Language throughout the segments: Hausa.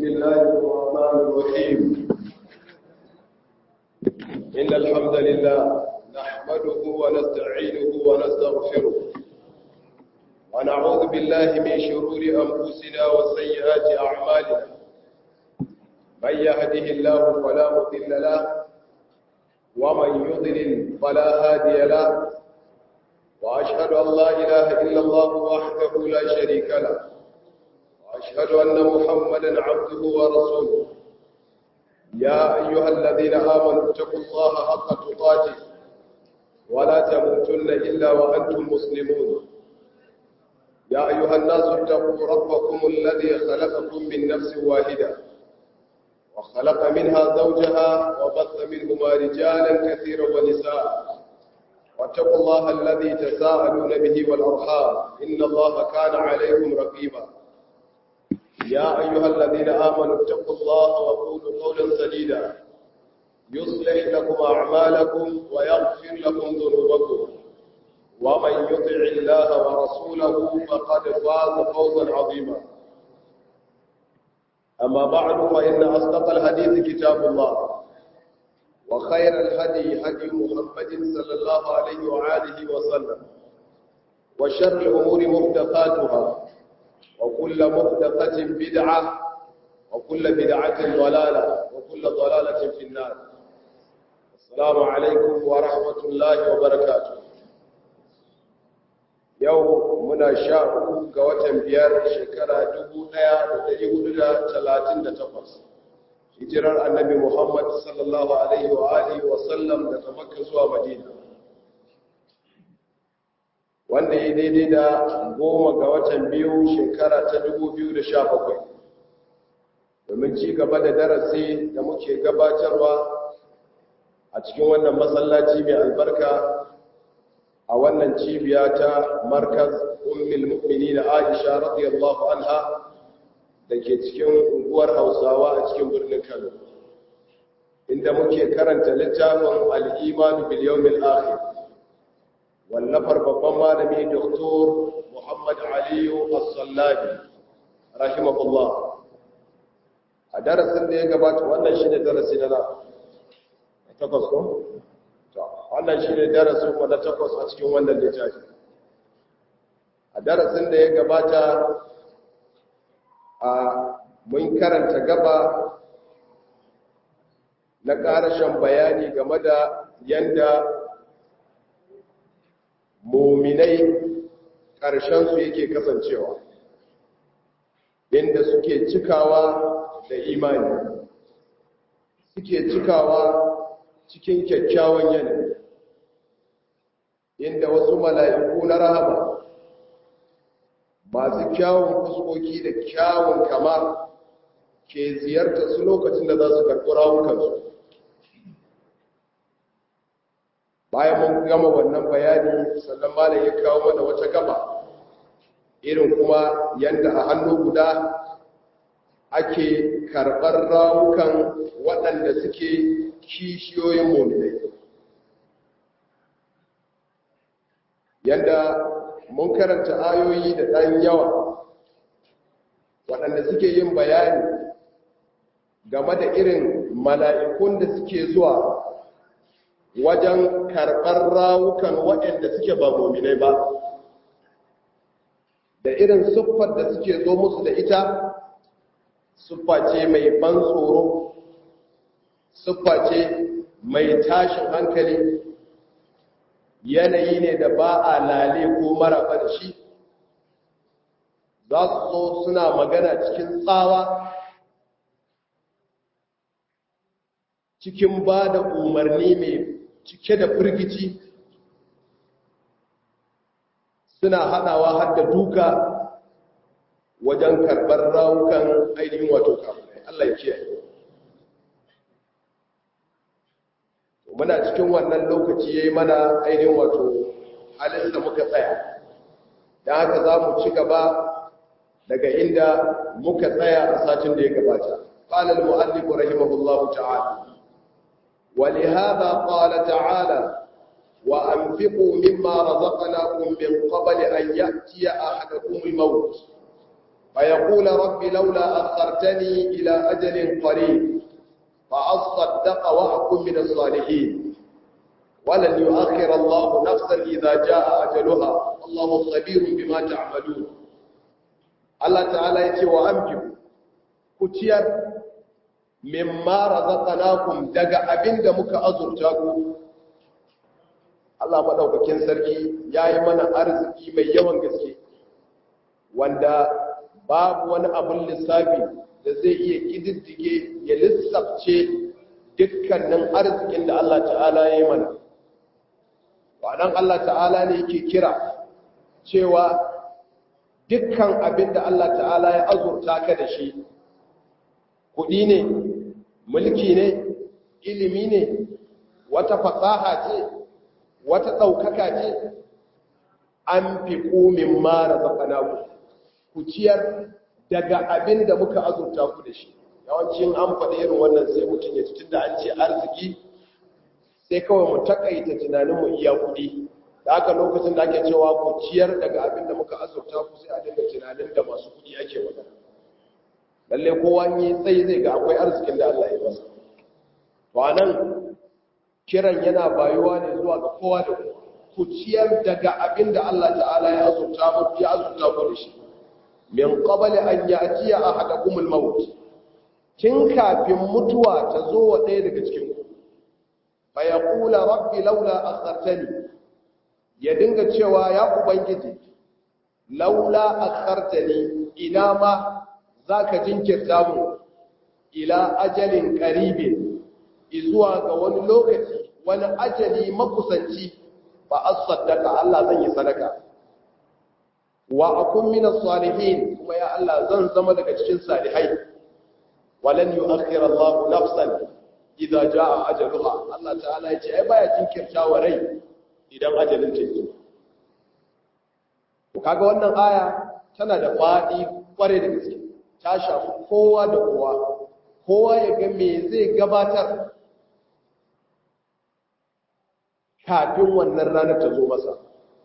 بسم الله الرحمن الرحيم إن الحمد لله نحمده ونستعينه ونستغفره ونعوذ بالله من شرور أنفسنا وسيئات أعمالنا من يهده الله فلا مضل له ومن يضلل فلا هادي له وأشهد أن لا إله إلا الله وحده لا شريك له وأشهد أن محمدا عبده ورسوله يا أيها الذين آمنوا اتقوا الله حق تقاته ولا تموتن إلا وأنتم مسلمون يا أيها الناس اتقوا ربكم الذي خلقكم من نفس واحدة وخلق منها زوجها وبث منهما رجالا كثيرا ونساء واتقوا الله الذي تساءلون به والأرحام إن الله كان عليكم رقيبا يا أيها الذين آمنوا اتقوا الله وقولوا قولا سديدا يصلح لكم أعمالكم ويغفر لكم ذنوبكم ومن يطع الله ورسوله فقد فاز فوزا عظيما أما بعد فإن أصدق الحديث كتاب الله وخير الهدي هدي محمد صلى الله عليه وآله وسلم وشر الأمور محدثاتها وكل محدثة بدعة وكل بدعة ضلالة وكل ضلالة في النار السلام عليكم ورحمة الله وبركاته يوم منا شاء قوة بيار شكرا دبونا ودريب ثلاثين تقص hijirar annabi Muhammad sallallahu alaihi wa alihi wa sallam daga Makka zuwa Madina wanda ya daidai da goma ga watan biyu shekara ta 2017 domin ci gaba da darasi da muke gabatarwa a cikin wannan masallaci mai albarka a wannan cibiya ta markaz ummul mu'minin Aisha radiyallahu anha da ke cikin unguwar hausawa a cikin birnin kano inda muke karanta littafin al'imanu biliyomil akhir wallafar babban malami doktor muhammad aliyu as-sallabi rahimahullah a darasin da ya gabata wannan shi ne darasi na takwas ko? wannan shi ne darasin na takwas a cikin wannan littafi a darasin da ya gabata a mun karanta gaba na ƙarashen bayani game da yanda muminai ƙarshensu yake kasancewa inda suke cikawa da imani suke cikawa cikin kyakkyawan yanayi inda wasu mala'iku na rahama masu kyawun fuskoki da kyawun kama ke ziyarta su lokacin da za su karɓi rawukansu bayan mun gama wannan bayani sannan malam ya kawo mana wata gaba irin kuma yadda a hannu guda ake karɓar rawukan waɗanda suke kishiyoyin mominai yadda mun karanta ayoyi da ɗan yawa waɗanda suke yin bayani game da irin mala'ikun da suke zuwa wajen karɓar rawukan waɗanda suke ba mominai ba da irin siffar da suke zo musu da ita siffa ce mai ban tsoro siffa ce mai tashin hankali yanayi ne da ba a lale ko maraba da shi za su zo suna magana cikin tsawa cikin ba da umarni mai cike da firgici suna haɗawa har da duka wajen karɓar rawukan ainihin wato kafin Allah ya kiyaye muna cikin wannan lokaci ya yi mana ainihin wato halinsa muka tsaya don haka za mu ci gaba daga inda muka tsaya a satin da ya gabata ƙalar mu'allifu rahimahullahu ta'ala ولهذا قال تعالى وأنفقوا مما رزقناكم من قبل أن يأتي أحدكم الموت فيقول رب لولا أخرتني إلى أجل قريب فأصدق وأكن من الصالحين ولن يؤخر الله نفسا إذا جاء أجلها الله خبير بما تعملون الله تعالى يتي وأنفقوا كتير مما رزقناكم دقا أبند مك أزرتاكم Allah maɗaukakin sarki ya yi mana arziki mai yawan gaske wanda babu wani abin lissafi da zai iya ƙididdige ya lissafce dukkanin arzikin da Allah ta'ala ya yi mana. Waɗan Allah ta'ala ne yake kira cewa dukkan abin da Allah ta'ala ya azurta ka da shi, kuɗi ne, mulki ne, ilimi ne, wata fasaha ce, wata ɗaukaka ce, an fi ƙomin mara zaɓana ku ciyar daga abin da muka azurta ku da shi yawancin an faɗi irin wannan sai mutum ya tun da an ce arziki sai kawai mu takaita tunanin mu iya kuɗi da aka lokacin da ake cewa ku ciyar daga abin da muka azurta ku sai a dinga tunanin da masu kuɗi ake magana lalle kowa yi tsayi zai ga akwai arzikin da Allah ya masa to anan kiran yana bayuwa ne zuwa ga kowa da kowa ku ciyar daga abin da Allah ta'ala ya azurta mu ya azurta ku da shi min qabli an ya'tiya ahadakum al-maut kin kafin mutuwa ta zo wa ɗaya daga cikin ku fa yaqula rabbi laula akhartani ya dinga cewa ya ubangiji laula akhartani ina ma zaka jinkirta mu ila ajalin qaribin izuwa ga wani lokaci wani ajali makusanci ba as-saddaqa Allah zan yi sadaka wa akun min as-salihin kuma ya Allah zan zama daga cikin salihai walan yu'akhkhir Allah nafsan idza jaa ajaluha Allah ta'ala ya ce ai baya jinkirta wa rai idan ajalin ta zo to kaga wannan aya tana da fadi kware da gaske ta shafi kowa da kowa kowa ya ga me zai gabatar kafin wannan ranar ta zo masa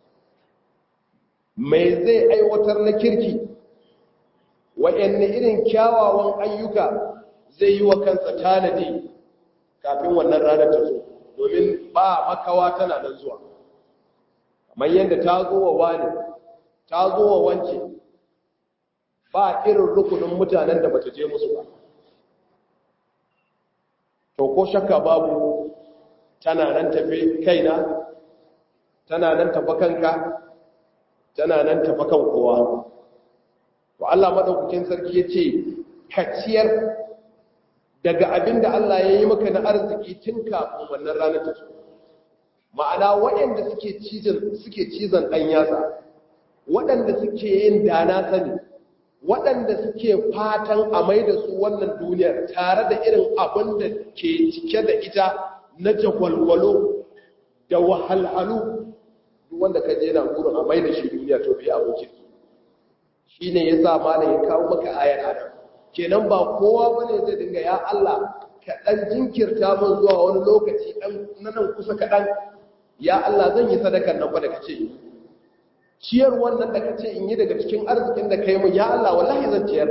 mai zai aiwatar na kirki waɗanne irin kyawawan ayyuka zai yi wa kansa tanadi kafin wannan ranar ta zo domin ba makawa tana nan zuwa kamar yadda ta zo wa wani ta zo wa wance ba irin rukunin mutanen da bata je musu ba to ko shakka babu tana nan tafi kaina tana nan tafi kanka tana nan tafi kan kowa to Allah madaukakin sarki yace kaciyar daga abinda Allah ya yi maka na arziki tun kafin wannan ranar ta ma'ana waɗanda suke cizon suke cizon dan yatsa waɗanda suke yin dana sani waɗanda suke fatan a mai da su wannan duniyar tare da irin abin da ke cike da ita na jagwalwalo da wahalhalu wanda ka je na gurin a mai da shi duniya to bai abin kirki shi ne ya sa mana ya kawo maka ayar adam kenan ba kowa bane zai dinga ya Allah ka dan jinkirta min zuwa wani lokaci dan nan kusa kaɗan ya Allah zan yi sadakar nan ba da kace ciyar wannan da kace in yi daga cikin arzikin da kai mun ya Allah wallahi zan ciyar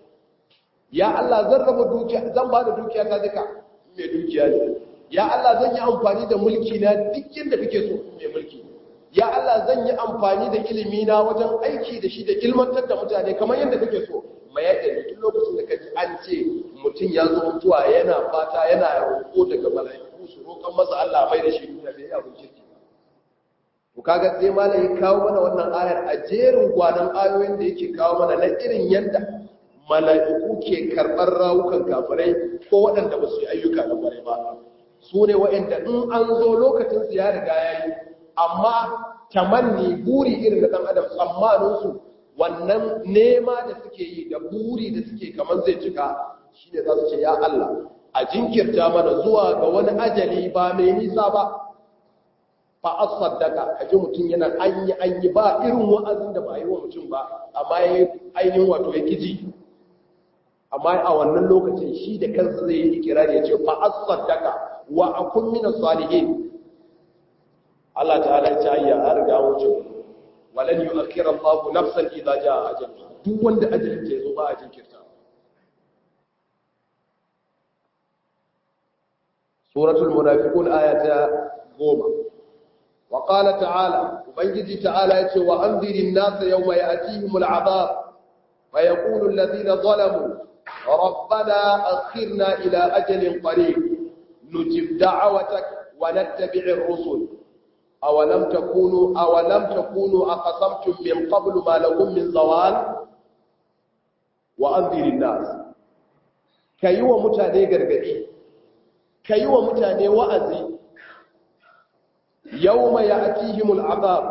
ya Allah zan raba dukiya zan ba da dukiya ta duka mai dukiya ne ya Allah zan yi amfani da mulki na duk yadda kake so mai mulki ya Allah zan yi amfani da ilimi na wajen aiki da shi da ilmantar da mutane kamar yadda kake so mai yadda duk lokacin da kaji an ce mutum ya zo mutuwa yana fata yana roƙo daga mala'iku su roƙan masa Allah mai da shi duniya bai abin kirki to kaga sai malai kawo mana wannan ayar a jerin gwanan ayoyin da yake kawo mana na irin yadda mala'iku ke karɓar rawukan kafirai ko waɗanda ba su yi ayyuka na bare ba su ne waɗanda in an zo lokacin su ya riga ya yi amma tamanni buri irin da ɗan adam tsammaninsu wannan nema da suke yi da buri da suke kamar zai cika shi ne za su ce ya Allah a jinkirta mana zuwa ga wani ajali ba mai nisa ba fa asaddaka kaji mutum yana anyi anyi ba irin wa'azin da ba yi wa mutum ba amma ya ainihin wato ya kiji amma a wannan lokacin shi da kansa zai yi ikirari ya ce fa asaddaka wa akun min salihin Allah ta'ala ya ce ayya an riga wuce walan yu'akhkhira Allahu nafsan idza jaa ajaluha duk wanda ajalin ta yazo ba a jinkirta suratul munafiqun ayata 10 wa qala ta'ala ubangiji ta'ala yace wa anzirin nasa yawma ya'tihimul 'adab fa yaqulu alladhina zalamu ربنا أخرنا إلى أجل قريب نجب دعوتك ونتبع الرسل أولم تكونوا أولم تكونوا أقسمتم من قبل ما لكم من زوال وأنذر الناس كيوا متاني غرغدي كيوا متاني وأزي يوم يأتيهم العذاب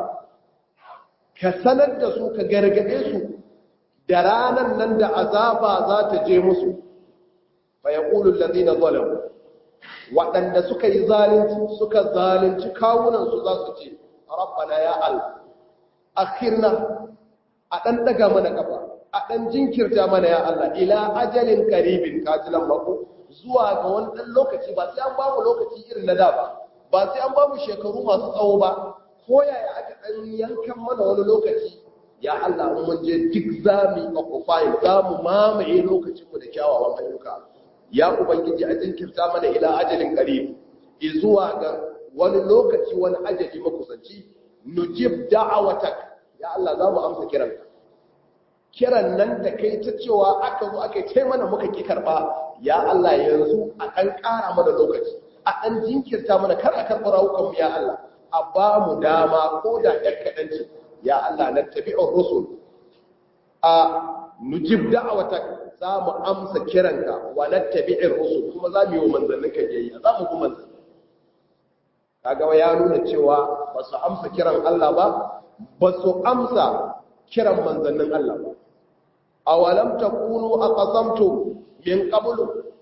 كسند سو كغرغدي سو da ranan nan da azaba za ta je musu fa yaqulu alladhina zalamu waɗanda suka yi zalunci suka zalunci kawunan su za su ce rabbana ya Allah akhirna a dan daga mana kafa a dan jinkirta mana ya Allah ila ajalin qaribin kajilan mako zuwa ga wani dan lokaci ba sai an ba mu lokaci irin na da ba ba sai an ba mu shekaru masu tsawo ba ko yaya aka dan yankan mana wani lokaci ya Allah mun je duk zamu occupy zamu mamaye lokacinmu da kyawawan ayyuka ya ubangiji a jinkirta mana ila ajalin qarib zuwa ga wani lokaci wani ajali makusanci nujib da'awatak ya Allah zamu amsa kiran kiran nan da kai ta cewa aka zo aka kai mana muka ki karba ya Allah yanzu a kan ƙara mana lokaci a ɗan jinkirta mana kar a karɓi rawukanmu ya Allah a ba mu dama ko da ɗan kaɗanci ya Allah na tabi'ar rusul a nujib da'awatak za mu amsa kiranka wa na tabi'ar rusul kuma za mu yi wa manzannin ka yayi za mu kuma manzannin kaga ya nuna cewa ba su amsa kiran Allah ba ba su amsa kiran manzannin Allah ba awalam takunu aqasamtum min qablu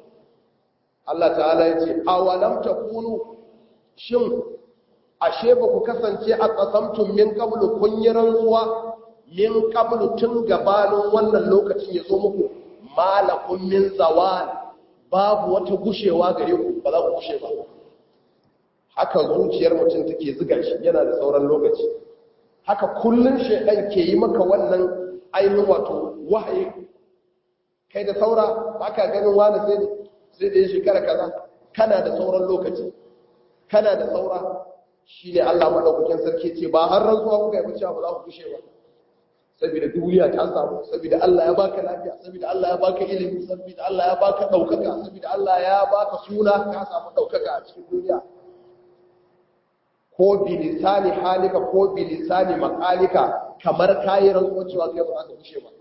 Allah ta'ala yace awalam takunu shin ashe ba ku kasance a ƙasamtun min kabulu kun yi rantsuwa min kabulu tun gabanin wannan lokacin ya zo muku malakun min zawal babu wata gushewa gare ku ba za ku gushe ba haka zuciyar mutum take ziga shi yana da sauran lokaci haka kullun shaidan ke yi maka wannan ainihin wato wahayi kai da saura ba ka ganin wani sai da ya shekara kaza kana da sauran lokaci kana da saura shi ne Allah maɗaukakin sarki ce ba har rantsuwa kuka yi ba cewa ba za ku kushe ba saboda duniya ta samu saboda Allah ya baka lafiya saboda Allah ya baka ilimi saboda Allah ya baka ɗaukaka saboda Allah ya baka suna ka samu ɗaukaka a cikin duniya ko bilisani halika ko bilisani makalika kamar kayi rantsuwa cewa kai ba za ka kushe ba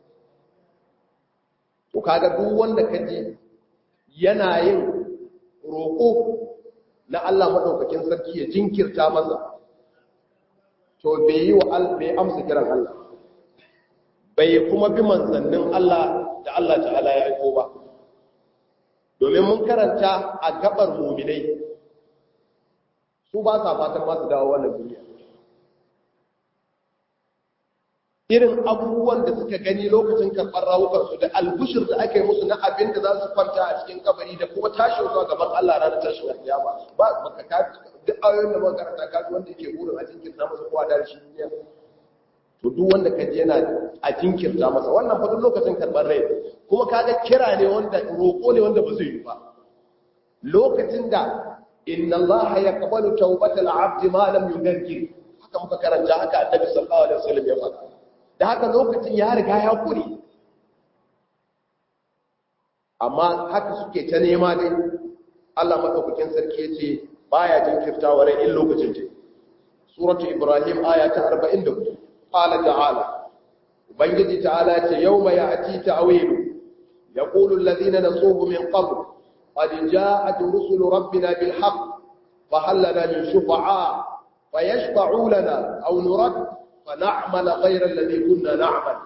to kaga duk wanda ka ji yana yin roƙo na Allah maɗaukakin sarki ya jinkirta masa to bai yi wa bai amsa kiran Allah bai kuma bi manzannin Allah da Allah ta'ala ya aiko ba domin mun karanta a gabar muminai su ba sa fatan masu dawo wannan duniya irin abubuwan da suka gani lokacin karɓar rawukansu da albushir da aka yi musu na abin da za su kwanta a cikin kabari da kuma tashin zuwa gaban Allah ranar tashin alkiyama ba baka ka duk ayoyin da muka karanta kaji wanda yake burin a jinkirta masa kowa da shi duniya to duk wanda ka ji yana a jinkirta masa wannan fa duk lokacin karɓar rai kuma kaga kira ne wanda roƙo ne wanda ba zai yi ba lokacin da inna Allah yaqbalu tawbatal abdi ma lam yugargir haka muka karanta haka annabi sallallahu alaihi wasallam ya faɗa da haka lokacin ya riga ya kure amma haka suke ta nema dai Allah madaukakin sarki yace baya jinkirtawa rai in lokacin ta suratu ibrahim aya ta 44 qala ta'ala ubangiji ta'ala yace yawma ya'ti ta'wilu yaqulu alladhina nasuhu min qabl qad ja'at rusulu rabbina bil haqq fa hal lana min shufa'a fayashfa'u lana aw nurad فنعمل غير الذي كنا نعمل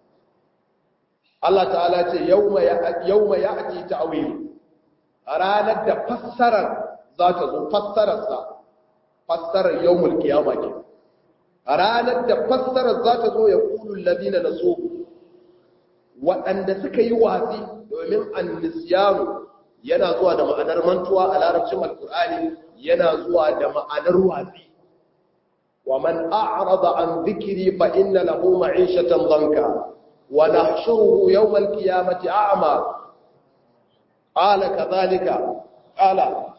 Allah ta'ala ce yawma ya'ti ta'wil ranar da fassarar za ta zo fassararsa fassarar yawmul qiyama ke ranar da fassarar za ta zo ya qulu alladhina nasu waɗanda suka yi watsi domin annisyanu yana zuwa da ma'anar mantuwa a larabcin alkur'ani yana zuwa da ma'anar watsi wa man a'rada an dhikri fa inna lahu ma'ishatan dhanka wa nahshuruhu yawm al-qiyamati a'ma qala kadhalika qala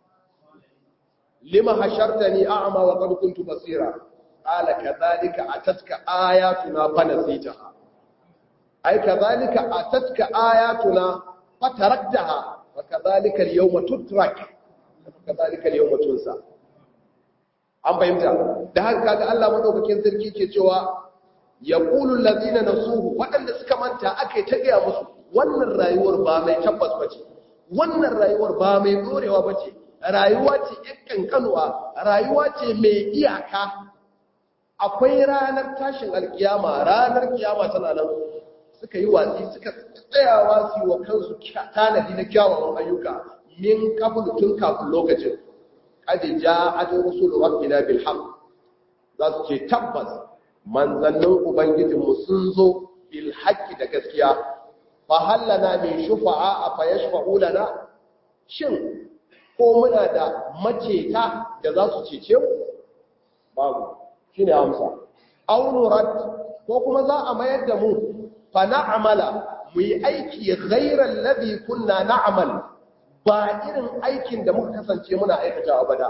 lima hashartani a'ma wa qad kuntu basira qala kadhalika atatka ayatuna fanasitaha ay kadhalika atatka ayatuna fataraktaha wa kadhalika al-yawma tutrak kadhalika al-yawma tunsa an fahimta da haka kaga Allah madaukakin sarki ke cewa yaqulu allazina nasuhu wadanda suka manta akai ta gaya musu wannan rayuwar ba mai tabbas bace wannan rayuwar ba mai dorewa bace rayuwa ce yan kankanuwa rayuwa ce mai iyaka akwai ranar tashin alkiyama ranar kiyama tana nan suka yi watsi suka tsayawa su yi wa kansu tanadi na kyawawan ayyuka min kabul tun kafin lokacin kadi ja'at rusulu rabbina bil haqq za su ce tabbas manzannin ubangijinmu sun zo bil haqqi da gaskiya fa hallana min shufa'a fa yashfa'u lana shin ko muna da maceta da za su cece mu babu shine amsa aw nurad ko kuma za a mayar da mu fa na'mala mu yi aiki ghayra alladhi kunna na'mal ba irin aikin da muka kasance muna aikatawa ba da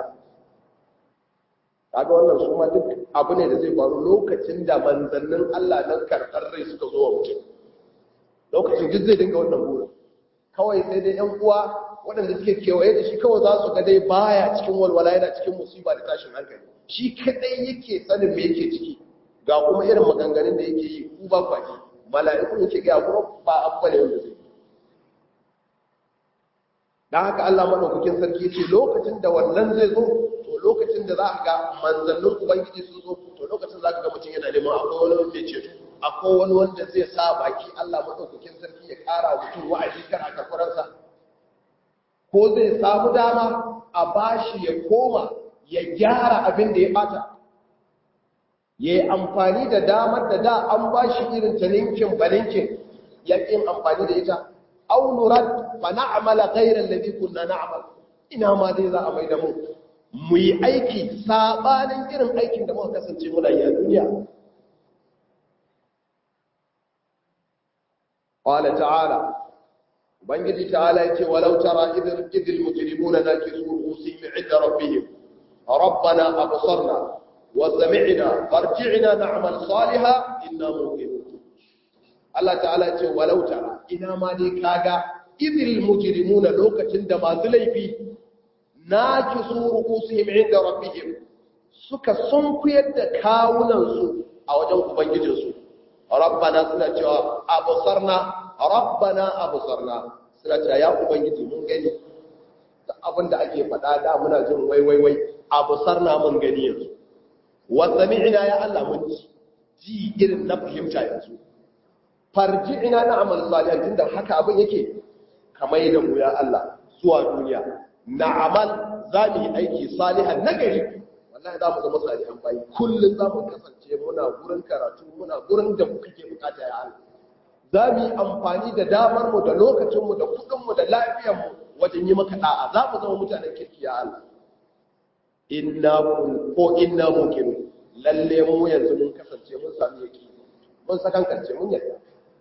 kaga wannan su ma duk abu ne da zai faru lokacin da manzannin Allah nan karɓar rai suka zo wa mutum lokacin duk zai dinga wannan burin kawai sai dai yan uwa waɗanda suke kewaye da shi kawai za su ga dai baya cikin walwala yana cikin musiba da tashin hankali shi kadai yake sanin me yake ciki ga kuma irin maganganun da yake yi ku ba kwaji mala'iku yake ga kuma ba abu ne wanda zai dan haka Allah madaukakin sarki ce lokacin da wannan zai zo to lokacin da za ka ga manzannin ubangiji sun zo to lokacin za ka ga mutum yana neman akwai wani wanda ya ceto akwai wani wanda zai sa baki Allah madaukakin sarki ya kara mutum wa'azi kan akakuransa ko zai samu dama a bashi ya koma ya gyara abin da ya bata ya yi amfani da damar da da an bashi irin ta ninkin balinkin ya yin amfani da ita aw nurad fa na'mala ghayra alladhi kunna na'mal ina ma dai za a mai da mu mu yi aiki sabanin irin aikin da muka kasance muna yi a duniya qala ta'ala ubangiji ta'ala yace walau tara idil idil mujrimuna nakisu ru'usihim 'inda rabbihim rabbana absarna wa sami'na farji'na na'mal salihan inna muqinun Allah ta'ala ce walau tara ina ma dai kaga idil mujrimuna lokacin da masu laifi nakisu ru'usihim 'inda rabbihim suka sunkuyar da kawunan su a wajen ubangijin su rabbana suna cewa absarna rabbana absarna suna cewa ya ubangiji mun gani da abin da ake faɗa da muna jin wai wai wai absarna mun gani yanzu wa sami'na ya Allah mun ji irin na fahimta yanzu farji'ina na amal salihan tunda haka abin yake kamar da mu ya Allah zuwa duniya na amal za mu yi aiki salihan nagari wallahi za mu zama salihan bayi kullum za mu kasance muna gurin karatu muna gurin da muka ke bukata ya Allah za mu yi amfani da damar mu da lokacin mu da kudin mu da lafiyar mu wajen yi maka da'a za mu zama mutanen kirki ya Allah inna ko inna muqinu lalle mu yanzu mun kasance mun sami yaki mun sakankance mun yadda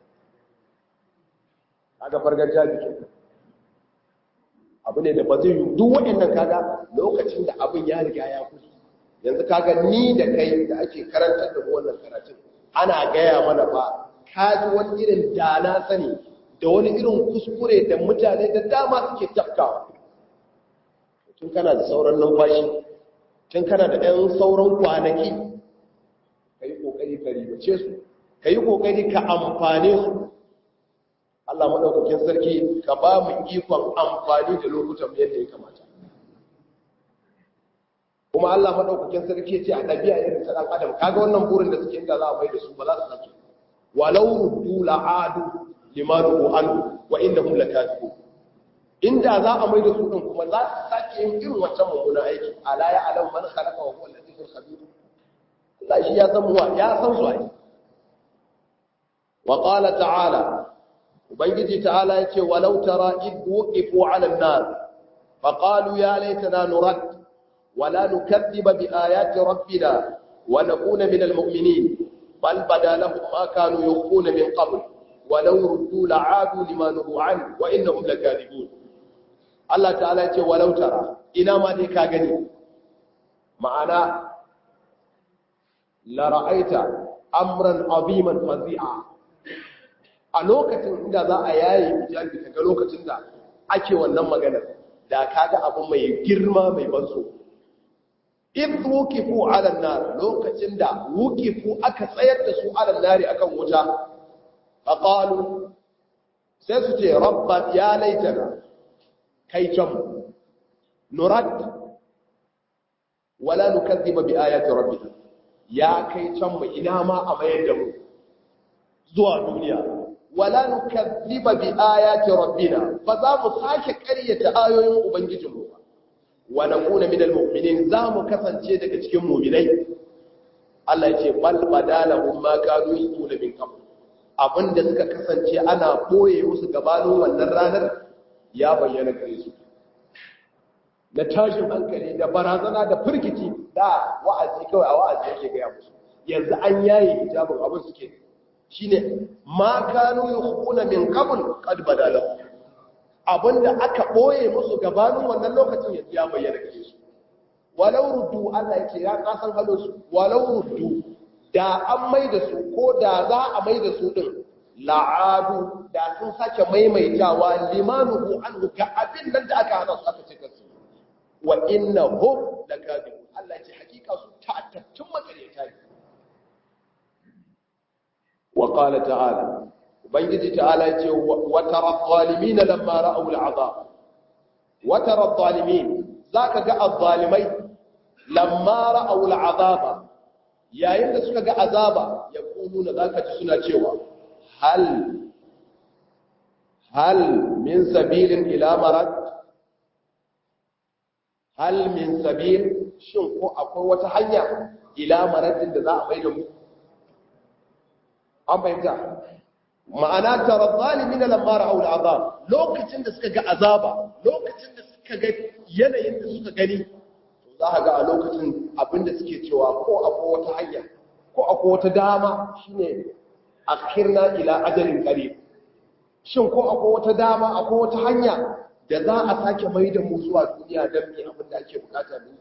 kaga fargajiya jikin abu ne da ba zai yi duk waɗannan kaga lokacin da abin ya riga ya kusa yanzu kaga ni da kai da ake karantar da wannan karatun ana gaya mana ba ka ji wani irin dana sani da wani irin kuskure da mutane da dama suke tafkawa tun kana da sauran numfashi tun kana da ɗan sauran kwanaki ka yi ƙoƙari ka ribace su ka yi ƙoƙari ka amfane su Allah maɗaukakin sarki ka ba mu ikon amfani da lokutan yadda ya kamata kuma Allah maɗaukakin sarki ce a ɗabi'a irin ta ɗan adam kaga wannan burin da suke inda za a mai da su ba za su sake walau ruddu la'adu limanu anhu wa innahum lakadibun inda za a mai da su din kuma za su sake yin irin wancan mummunan aiki ala ya alam man khalaqa wa huwa al-latiful khabir Allah shi ya san wa ya san su ai wa qala ta'ala ubangiji ta'ala yace walau tara id wuqifu 'ala an-nar fa qalu ya laitana nurad wa la nukaththiba bi ayati rabbina wa nakuna min almu'minin bal bada lahum ma kanu yukhuna min qabl wa law ruddu la'adu lima nuhu an wa innahum lakadibun Allah ta'ala ya ce walau tara ina ma dai ka gani ma'ana la ra'aita amran aziman fazi'a a lokacin inda za a yaye hijabi daga lokacin da ake wannan maganar da kaga abu mai girma mai banso in wukifu ala nar lokacin da wukifu aka tsayar da su ala nari akan wuta faqalu sai su ce rabba ya laitana kai can nurad wala nukazziba bi ayati rabbina ya kai can mu ina ma a mayar da mu zuwa duniya wala nukazziba bi ayati rabbina fa za mu sake ƙaryata ayoyin ubangijinmu wa nakuna minal mu'minin za mu kasance daga cikin mu'minai Allah ya ce bal badalahum ma kanu yusuna min qabl abinda suka kasance ana boye musu gabanin wannan ranar ya bayyana gare su na tashin hankali da barazana da firgici da wa'azi kawai a wa'azi yake gaya musu yanzu an yaye hijabin abin suke shine ma kanu yukhuna min qabl qad badala abinda aka boye musu gabanin wannan lokacin yanzu ya bayyana gare su walau ruddu Allah yake ya kasan halo su walau ruddu da an mai da su ko da za a mai da su din la'adu da sun sake maimaitawa limanuhu anhu ga abin nan da aka hana su aka ce kasu wa inna hum lakadibun Allah ya ce hakika su ta'attattun makareta ne wa qala ta'ala ubangiji ta'ala ya ce wa tara zalimin lamma ra'aw al'azab wa tara zalimin zaka ga azzalimai lamma ra'aw al'azaba yayin da suka ga azaba yaquluna zaka ji suna cewa hal hal min sabilin ila marad hal min sabil shin ko akwai wata hanya ila maradin da za a maida mu an fahimta ma'ana tara zalimin lamma ra'aw al'azab lokacin da suka ga azaba lokacin da suka ga yanayin da suka gani to za ka ga a lokacin abinda suke cewa ko akwai wata hanya ko akwai wata dama shine akhirna ila ajalin qarib shin ko akwai wata dama akwai wata hanya da za a sake mai da mu zuwa duniya don mi abin da ake bukata ne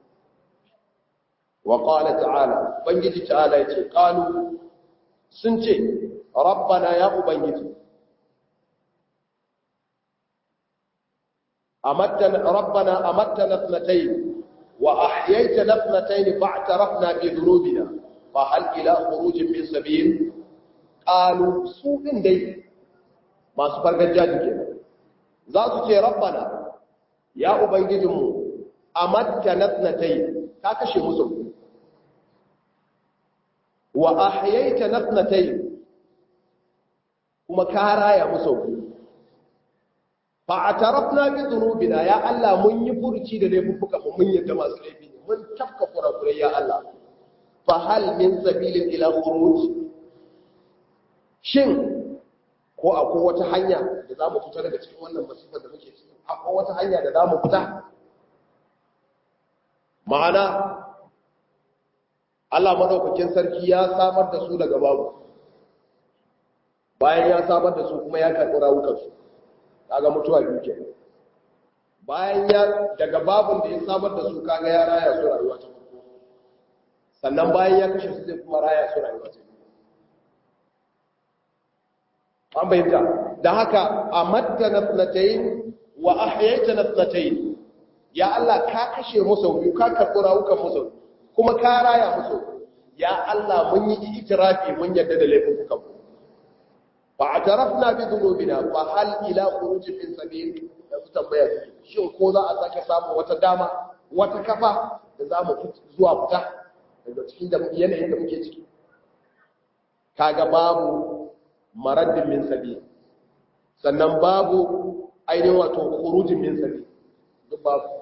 wa qala ta'ala ubangiji ta'ala yace qalu sun ce rabbana ya ubangiji amattana rabbana amattana ithnatayn wa ahyaytana ithnatayn fa'tarafna bi dhunubina fa hal ila khurujin min sabil qalu su din dai masu fargajaji kenan za su ce rabbana ya ubangijinmu amatta natnatai ka kashe musu wa ahyaita natnatai kuma ka raya musu fa atarafna bi dhunubina ya Allah mun yi furci da laifuka mu mun yadda masu laifi ne mun tafka kurakurai ya Allah fa hal min sabilin ila khuruj shin ko akwai wata hanya da za mu fita daga cikin wannan masifar da muke ciki akwai wata hanya da za mu fita ma'ana Allah madaukakin sarki ya samar da su daga babu bayan ya samar da su kuma ya karɓi rawukansu kaga mutuwa biyu ke bayan ya daga babun da ya samar da su kaga ya raya su rayuwa ta farko sannan bayan ya kashe su zai kuma raya su rayuwa ta biyu an bayyanta da haka a mattana tsanatayin wa ahyaita na tsanatayin ya Allah ka kashe musu biyu ka karɓi rawukan musu kuma ka raya musu ya Allah mun yi itirafi mun yadda da laifin kukan fa atarafna bi dhunubina fa hal ila khurujin min sabil yanzu tambaya shin ko za a sake samu wata dama wata kafa da za mu zuwa fita daga cikin da yanayin da muke ciki kaga babu maraddin min sabi sannan babu ainihin wato khurujin min sabi duk babu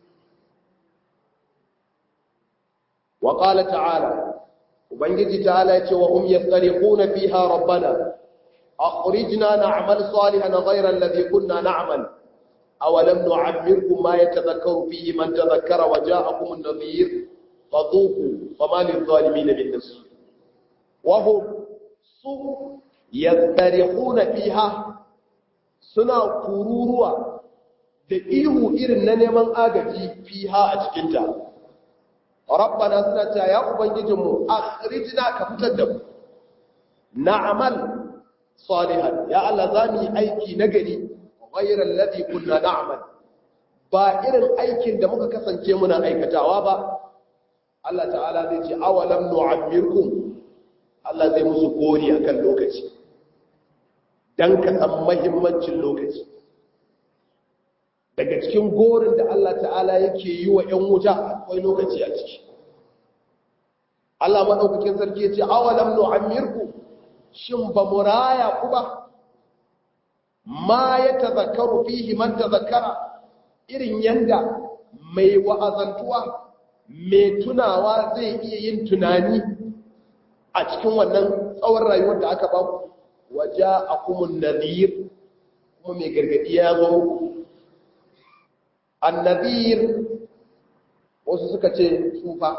wa qala ta'ala ubangiji ta'ala yace wa hum yastariquna fiha rabbana akhrijna na'mal salihan ghayra alladhi kunna na'mal aw lam nu'ammirkum ma yatadhakkaru fihi man tadhakkara wa ja'akum an-nadhir fadhuku fama lil-zalimin min nasir wa hum su yastarihuna fiha suna kururuwa da ihu irin na neman agaji fiha a cikinta rabbana suna cewa ya ubangijinmu akhrijna ka fitar da mu na'mal salihan ya Allah za mu yi aiki nagari ghayra alladhi kunna na'mal ba irin aikin da muka kasance muna aikatawa ba Allah ta'ala zai ce awalam nu'ammirkum Allah zai musu gori akan lokaci dan ka san muhimmancin lokaci daga cikin gorin da Allah ta'ala yake yi wa ‘yan wuta akwai lokaci a ciki. Allah maɗaukakin sarki ya ce, awalam nu'ammirku shin ba mu raya ku ba, ma ya tazakaru fihi man tazakara irin yanda mai wa'azantuwa, mai tunawa zai iya yin tunani a cikin wannan tsawon rayuwar da aka ba ku, waje a kuma nazir kuma mai gargaɗi ya zo muku. annabir wasu suka ce tsufa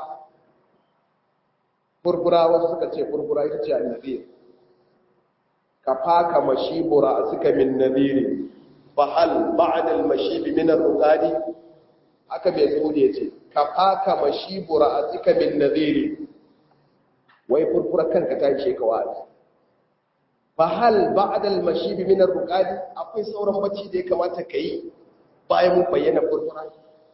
furfura wasu suka ce furfura ita ce annabir ka faka mashibura a suka min nabiri fahal ba'adal mashibi minar rukadi aka mai zuwa ya ce ka faka mashibura a suka min nabiri wai furfura kanka ta ishe ka wa'azi fahal ba'adal mashibi minar rukadi akwai sauran bacci da ya kamata ka yi bayan mun bayyana furfura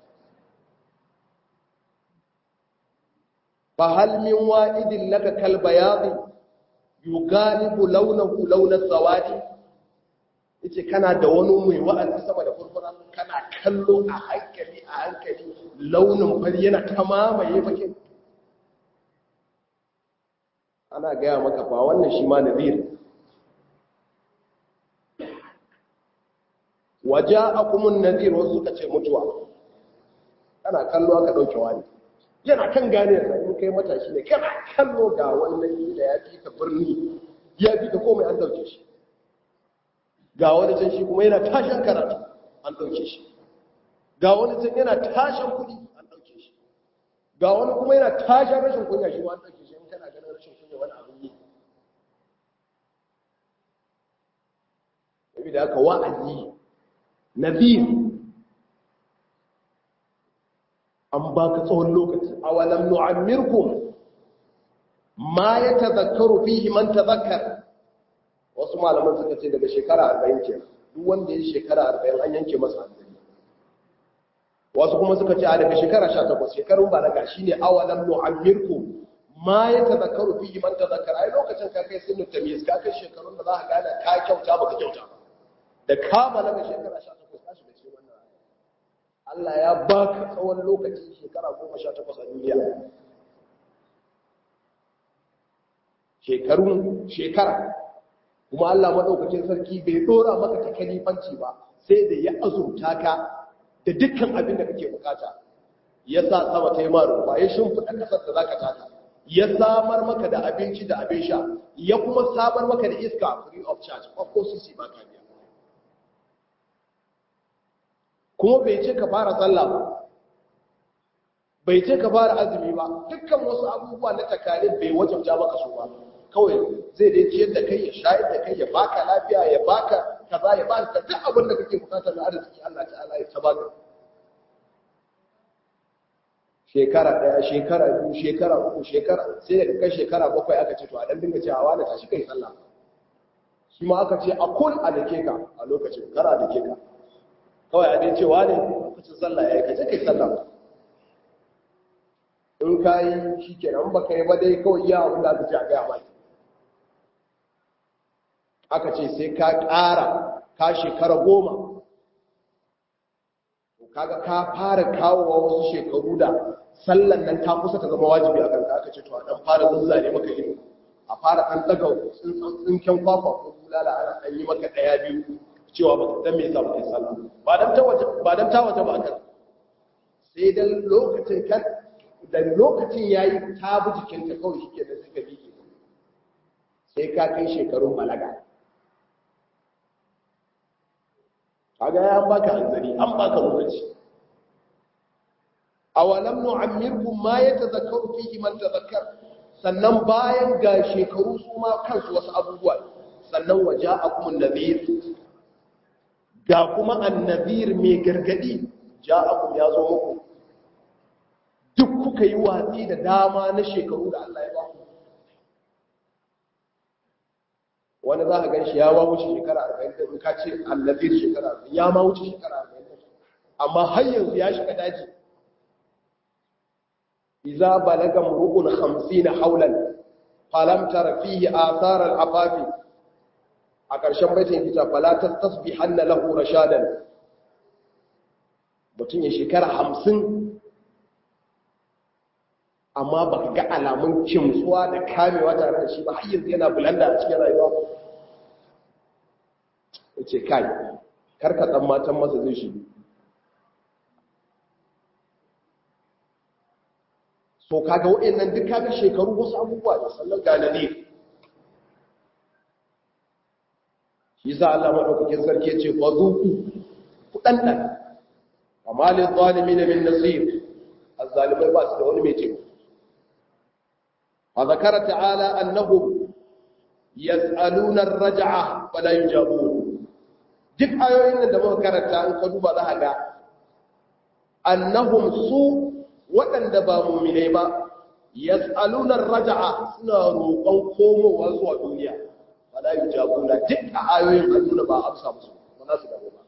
fa hal min wa'idin laka kal bayadi yugalibu launahu launas sawadi yace kana da wani mai wa'azi sama da furfura kana kallo a hankali a hankali launin fari yana ta mamaye bakin ana gaya maka ba wannan shi ma nadir waje akumun nazir wasu suka ce mutuwa kana kallo aka dauke wani yana kan gane da in kai matashi ne kana kallo ga wannan da ya fi ka birni ya fi ka komai an dauke shi ga wani can shi kuma yana tashin karatu an dauke shi ga wani can yana tashin kudi an dauke shi ga wani kuma yana tashin rashin kunya shi ma an dauke shi in kana ganin rashin kunya wani abin yi da haka wa'azi nadir an baka tsawon lokaci awalam nu'ammirkum ma yatadhakkaru fihi man tadhakkar wasu malaman suka ce daga shekara 40 ke duk wanda ya shekara 40 an yanke masa hankali wasu kuma suka ce a daga shekara 18 shekarun balaga shine awalam nu'ammirkum ma yatadhakkaru fihi man tadhakkar ai lokacin ka kai sinu tamyiz ka kai shekarun da za ka gane ka kyauta baka kyauta da kama daga shekara 18 ka shiga cikin wannan Allah ya baka tsawon lokaci shekara goma sha takwas a duniya shekarun shekara kuma Allah maɗaukakin sarki bai ɗora maka ta kalifanci ba sai da ya azurta ka da dukkan abin da kake bukata ya sa sama ta yi maruwa ya shimfiɗa ƙasar da za ka taka ya samar maka da abinci da abin sha ya kuma samar maka da iska free of charge of course ba ka biya kuma bai ce ka fara sallah ba bai ce ka fara azumi ba dukkan wasu abubuwa na takalin bai wajabta maka su ba kawai zai dai ciyar da kai ya shayar da kai ya baka lafiya ya baka kaza ya baka duk abin da kake bukata na arziki Allah ta'ala ya tabaka shekara daya shekara biyu shekara uku shekara sai da kai shekara bakwai aka ce to a dan dinga cewa wani tashi kai sallah shi ma aka ce a kun a dake ka a lokacin kara dake ka kawai a dai cewa ne lokacin sallah ya yi kace kai sallah in ka yi shi kenan ba ka yi ba dai kawai iya abin da aka ce a gaya mai aka ce sai ka ƙara ka shekara goma kaga ka fara kawowa wasu shekaru da sallan nan ta kusa ta zama wajibi a kanka aka ce to a dan fara zuzzare maka ido a fara ɗan ɗaga tsinken kwakwa ko bulala ana ɗan yi maka ɗaya biyu cewa ba dan me yasa ba kai sallah ba dan ta waje ba dan ta waje ba kan sai dan lokacin kan da lokacin yayi ta bi jikin ka kawai shike da suka bi sai ka kai shekarun balaga kaga ya an baka hanzari an baka lokaci awalam nu'ammirkum ma yatadhakkaru fihi man tadhakkar sannan bayan ga shekaru su ma kansu wasu abubuwa sannan waja'akum an-nadhir ga kuma an-nadhir mai gargadi ja'akum ya zo muku duk kuka yi watsi da dama na shekaru da Allah ya ba ku wani za a gan shi ya ma wuce shekara 40 da in ka ce an-nadhir shekara 40 ya ma wuce shekara 40 amma har yanzu ya shiga daji إذا بلغ امرؤ خمسين حولا فلم تر فيه آثار العفاف أكرشان بيتين كتاب فلا تستصبحن له رشادا mutum ya shekara hamsin amma ba ka ga alamun kimtsuwa da kamewa tare da shi ba har yanzu yana bulanda a cikin rayuwa ya ce kai karka ɗan matan masa zai shi so kaga wa'annan duk kaga shekaru wasu abubuwa da sannan ga nadi shi sa Allah madaukakin sarki yace fa zuku ku dandan amma lil zalimin min nasir azzalimai ba su da wani mai taimako wa zakara ta'ala annahum yas'aluna ar-raj'a fala yujabun duk ayoyin nan da muka karanta an ka duba za ka ga annahum su waɗanda ba mummine ba yas'alunar raja'a suna roƙon komowa zuwa duniya wala yujabuna duk a ayoyin annuna ba amsa musu ba za su dawo ba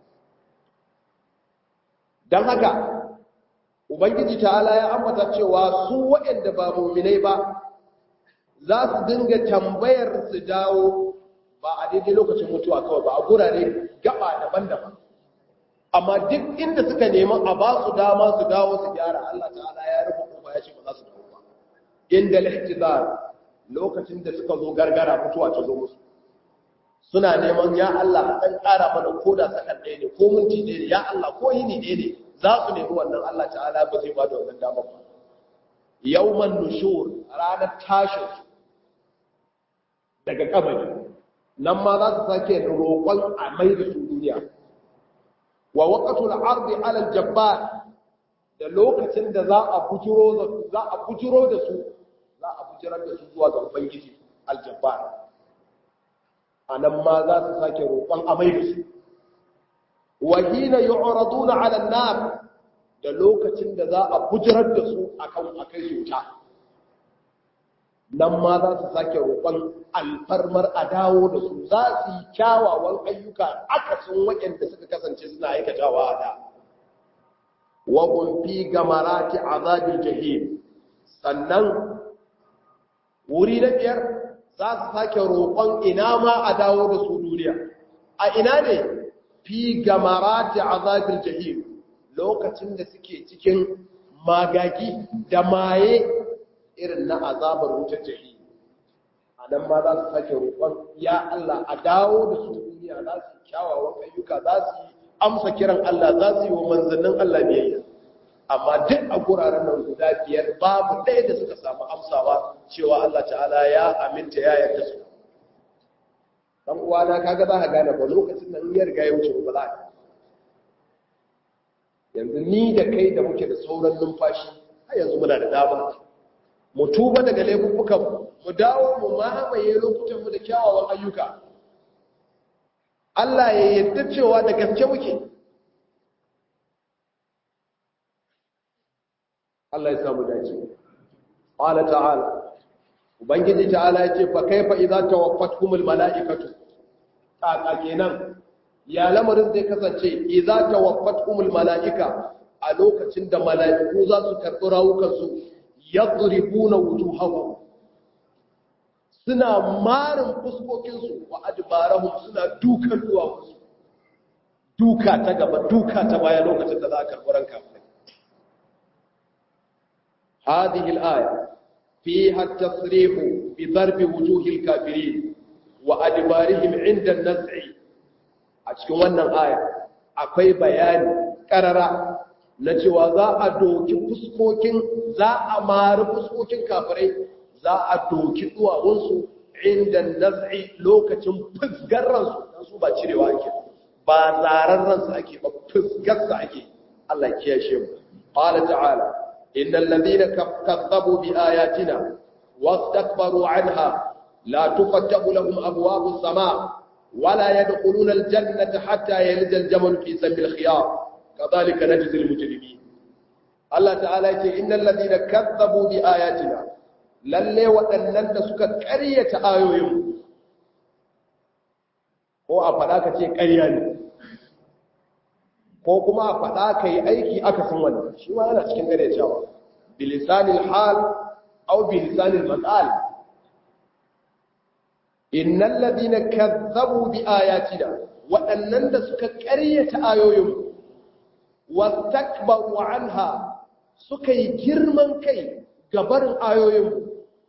dan haka ubangiji ta'ala ya ambata cewa su waɗanda ba mummine ba za su dinga tambayar su dawo ba a daidai lokacin mutuwa kawai ba a gurare gaba daban-daban amma duk inda suka nemi a ba su dama su dawo su gyara Allah ta'ala ya rufe kuma ya ce ba za su dawo ba inda al-ihtizar lokacin da suka zo gargara mutuwa ta zo musu suna neman ya Allah dan ƙara mana koda sakan ɗaya ne ko minti ɗaya ne ya Allah ko yini ɗaya ne za su nemi wannan Allah ta'ala ba zai ba da wannan dama ba yawman nushur ranar tashin daga kabari nan ma za su sake roƙon a mai da su duniya wa waqatul ardi ala al-jabbar da lokacin da za a bujiro da za a bujiro da su za a bujirar da su zuwa ga ubangiji al-jabbar anan ma za su sake roƙon amai da su wa hina yu'raduna ala an-nar da lokacin da za a bujirar da su akan akai su ta nan ma za su sake roƙon alfarmar a dawo da su za su yi kyawawan ayyuka akasin waɗanda suka kasance suna aikatawa a da waƙon fi gamarati azabin jahim sannan wuri na biyar za su sake roƙon ina ma a dawo da su duniya a ina ne fi gamarati azabin jahim lokacin da suke cikin magagi da maye irin na azabar wutar jahi a nan ma za su sake roƙon ya Allah a dawo da su duniya za su kyawawan ayyuka za su yi amsa kiran Allah za su yi wa manzannin Allah biyayya amma duk a guraren nan guda biyar babu ɗaya da suka samu amsawa cewa Allah ta'ala ya aminta ya yarda su dan uwana kaga za ka gane ba lokacin nan ya riga ya wuce ba za ka yanzu ni da kai da muke da sauran numfashi har yanzu muna da dama mu tuba daga laifukan mu dawo mu mamaye lokutan mu da kyawawan ayyuka Allah ya yarda cewa da gaske muke Allah ya samu dace qala ta'ala ubangiji ta'ala yace fa kaifa idza tawaffatkumul mala'ikatu kaka kenan ya lamarin zai kasance idza tawaffatkumul mala'ika a lokacin da mala'iku za su karɓi rawukansu yadribuna wujuhahum suna marin fuskokinsu wa adbarahum suna dukan duwawunsu duka ta gaba duka ta baya lokacin da za a karɓi ranka هذه الآية فيها التصريح بضرب وجوه الكافرين وأدبارهم عند النزع أشكو wannan aya akwai bayani karara na cewa za a doki fuskokin za a mari fuskokin kafirai za a doki duwawunsu inda naz'i lokacin fusgar ransu dan su ba cirewa ake ba zarar ransu ake ba fusgarsa ake Allah ya kiyashe mu qala ta'ala innal ladhina kazzabu bi ayatina wastakbaru anha la tufattahu lahum abwabus sama wala yadkhuluna al-jannata hatta yalija al-jamal fi samil khiyar kadhalika najzi al-mujrimin Allah ta'ala yake innal ladhina kazzabu bi ayatina lalle waɗannan da suka ƙaryata ayoyin ko a faɗa ka ce ƙarya ne ko kuma a faɗa ka yi aiki aka san wannan shi ma yana cikin ƙaryatawa bilisanil hal au bilisanil maqal innal ladina kazzabu bi ayatina waɗannan da suka ƙaryata ayoyin wastakbaru anha suka yi girman kai gabarin ayoyin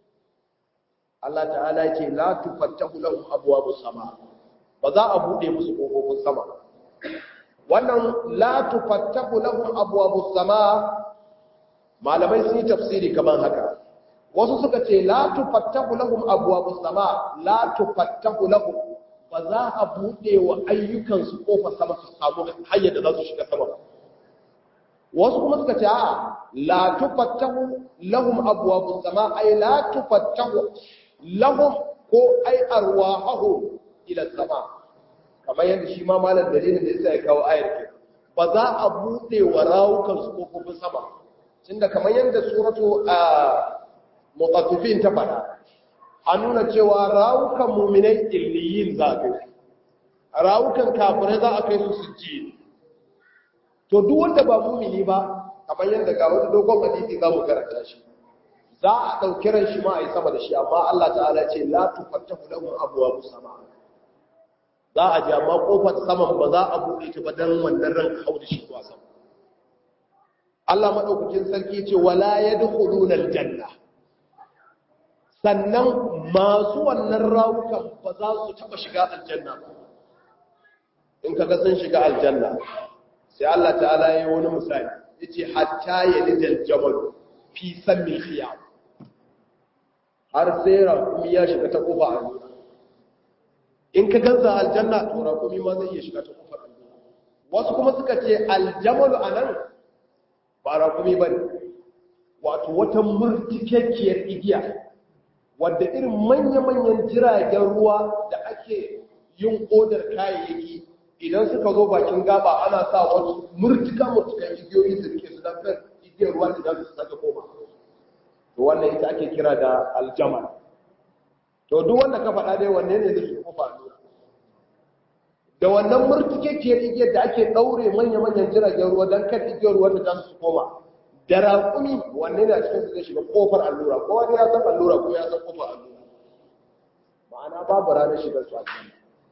Allah ta'ala ce la tufattahu lahum abwabus sama ba za a bude musu kofofin sama wannan la tufattahu lahum abwabus sama malamai sun yi tafsiri kamar haka wasu suka ce la tufattahu lahum abwabus sama la tufattahu lahum ba za a bude wa ayyukan su kofar sama su samu hanyar da za su shiga sama wasu kuma suka ce a la tufattahu lahum abwabus sama ay la tufattahu lahum ko ay arwahahum ila sama kamar yadda shi ma malam dalilin da yasa ya kawo ayar ke ba za a bude wa rawukan su kofofin sama tunda kamar yadda suratu a mutaffifin ta fada an nuna cewa rawukan mu'minai illiyin za a kai rawukan kafirai za a kai su sujji to duk wanda ba mumini ba kamar yadda ga wani dogon hadisi za mu karanta shi za a ɗauki ran shi ma a yi sama da shi amma Allah ta'ala ce la tufattahu lahum abwabu sama za a ji amma kofar saman ba za a buɗe ta ba dan wannan ran hau da shi zuwa sama Allah madaukakin sarki ce wala yadkhuluna aljanna sannan masu wannan rawukan ba za su taba shiga aljanna ba in kaga sun shiga aljanna sai Allah ta'ala ya yi wani misali ya ce hatta ya lijal jamal fi sammin khiyam har sai rakumi ya shiga ta kofa a nuna in ka gansa aljanna to rakumi ma zai iya shiga ta kofar aljanna wasu kuma suka ce aljamalu a nan ba rakumi ba ne wato wata murtikakkiyar igiya wadda irin manya-manyan jiragen ruwa da ake yin odar kayayyaki idan suka zo bakin gaba ana sa wasu murtuka murtukan igiyoyi da suke suna kan igiyar ruwa idan su saka koma to wannan ita ake kira da aljamal to duk wanda ka faɗa dai wanne ne zai kofa nuna da wannan murtukekiyar igiyar da ake ɗaure manya-manyan jiragen ruwa don kan igiyar ruwa da za su koma da raƙumi wanne ne a cikin su zai shiga kofar allura ko wani ya san allura ko ya san kofar allura ma'ana babu ranar shigar su a cikin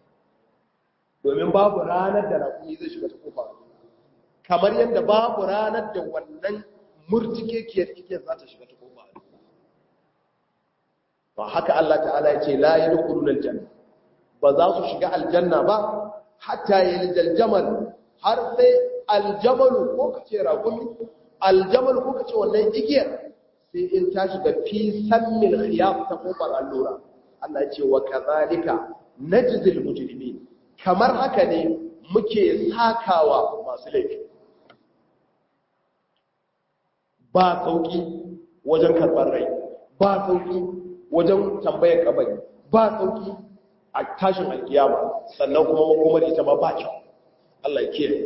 domin babu ranar da raƙumi zai shiga ta kofa kamar yadda babu ranar da wannan murtikekiyar igiyar za ta shiga ta kofa ba haka Allah ta'ala ya ce la yadkhulun aljanna ba za su shiga aljanna ba hatta yaljal jamal har sai aljamal ko kace raƙumi aljamal ko kace wannan igiyar sai in ta shiga fi sammil khiyaf ta kofar allura Allah ya ce wa kadhalika najzil mujrimin kamar haka ne muke sakawa masu laifi ba sauki wajen karɓar rai ba sauki wajen tambayar kabari ba sauki a tashin alkiyama sannan kuma makomar ita ma ba kyau Allah ya kiyaye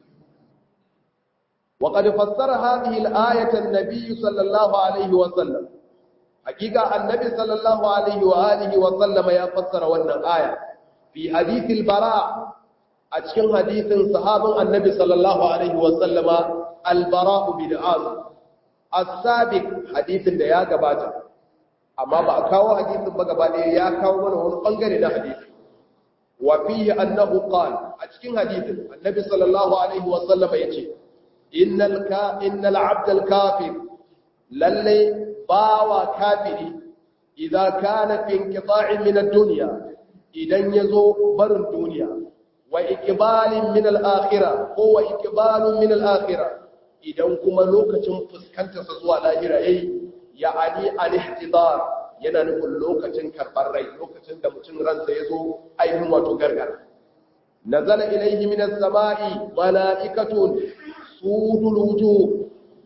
وقد فسر هذه الآية النبي صلى الله عليه وسلم حقيقة النبي صلى الله عليه وآله وسلم يفسر وأن الآية في حديث البراء أتكن حديث صحابة النبي صلى الله عليه وسلم البراء بن عازم السابق حديث da ya gabata amma ba a kawo hadisin ba gaba ɗaya ya kawo mana wani bangare na hadisi wa fihi annahu qala a cikin hadisin annabi sallallahu alaihi wa sallama yace innal ka innal abd al kafir lalle bawa kafiri idza kana fi inqita'in min ad-dunya idan yazo barin duniya wa iqbalin min al-akhirah ko wa iqbalun min al-akhirah idan kuma lokacin fuskantarsa zuwa lahira yayi ya'ani al-ihtidar yana nufin lokacin karbar rai lokacin da mutum ransa yazo ainihin wato gargara nazala ilayhi min as-sama'i mala'ikatun sudul wujuh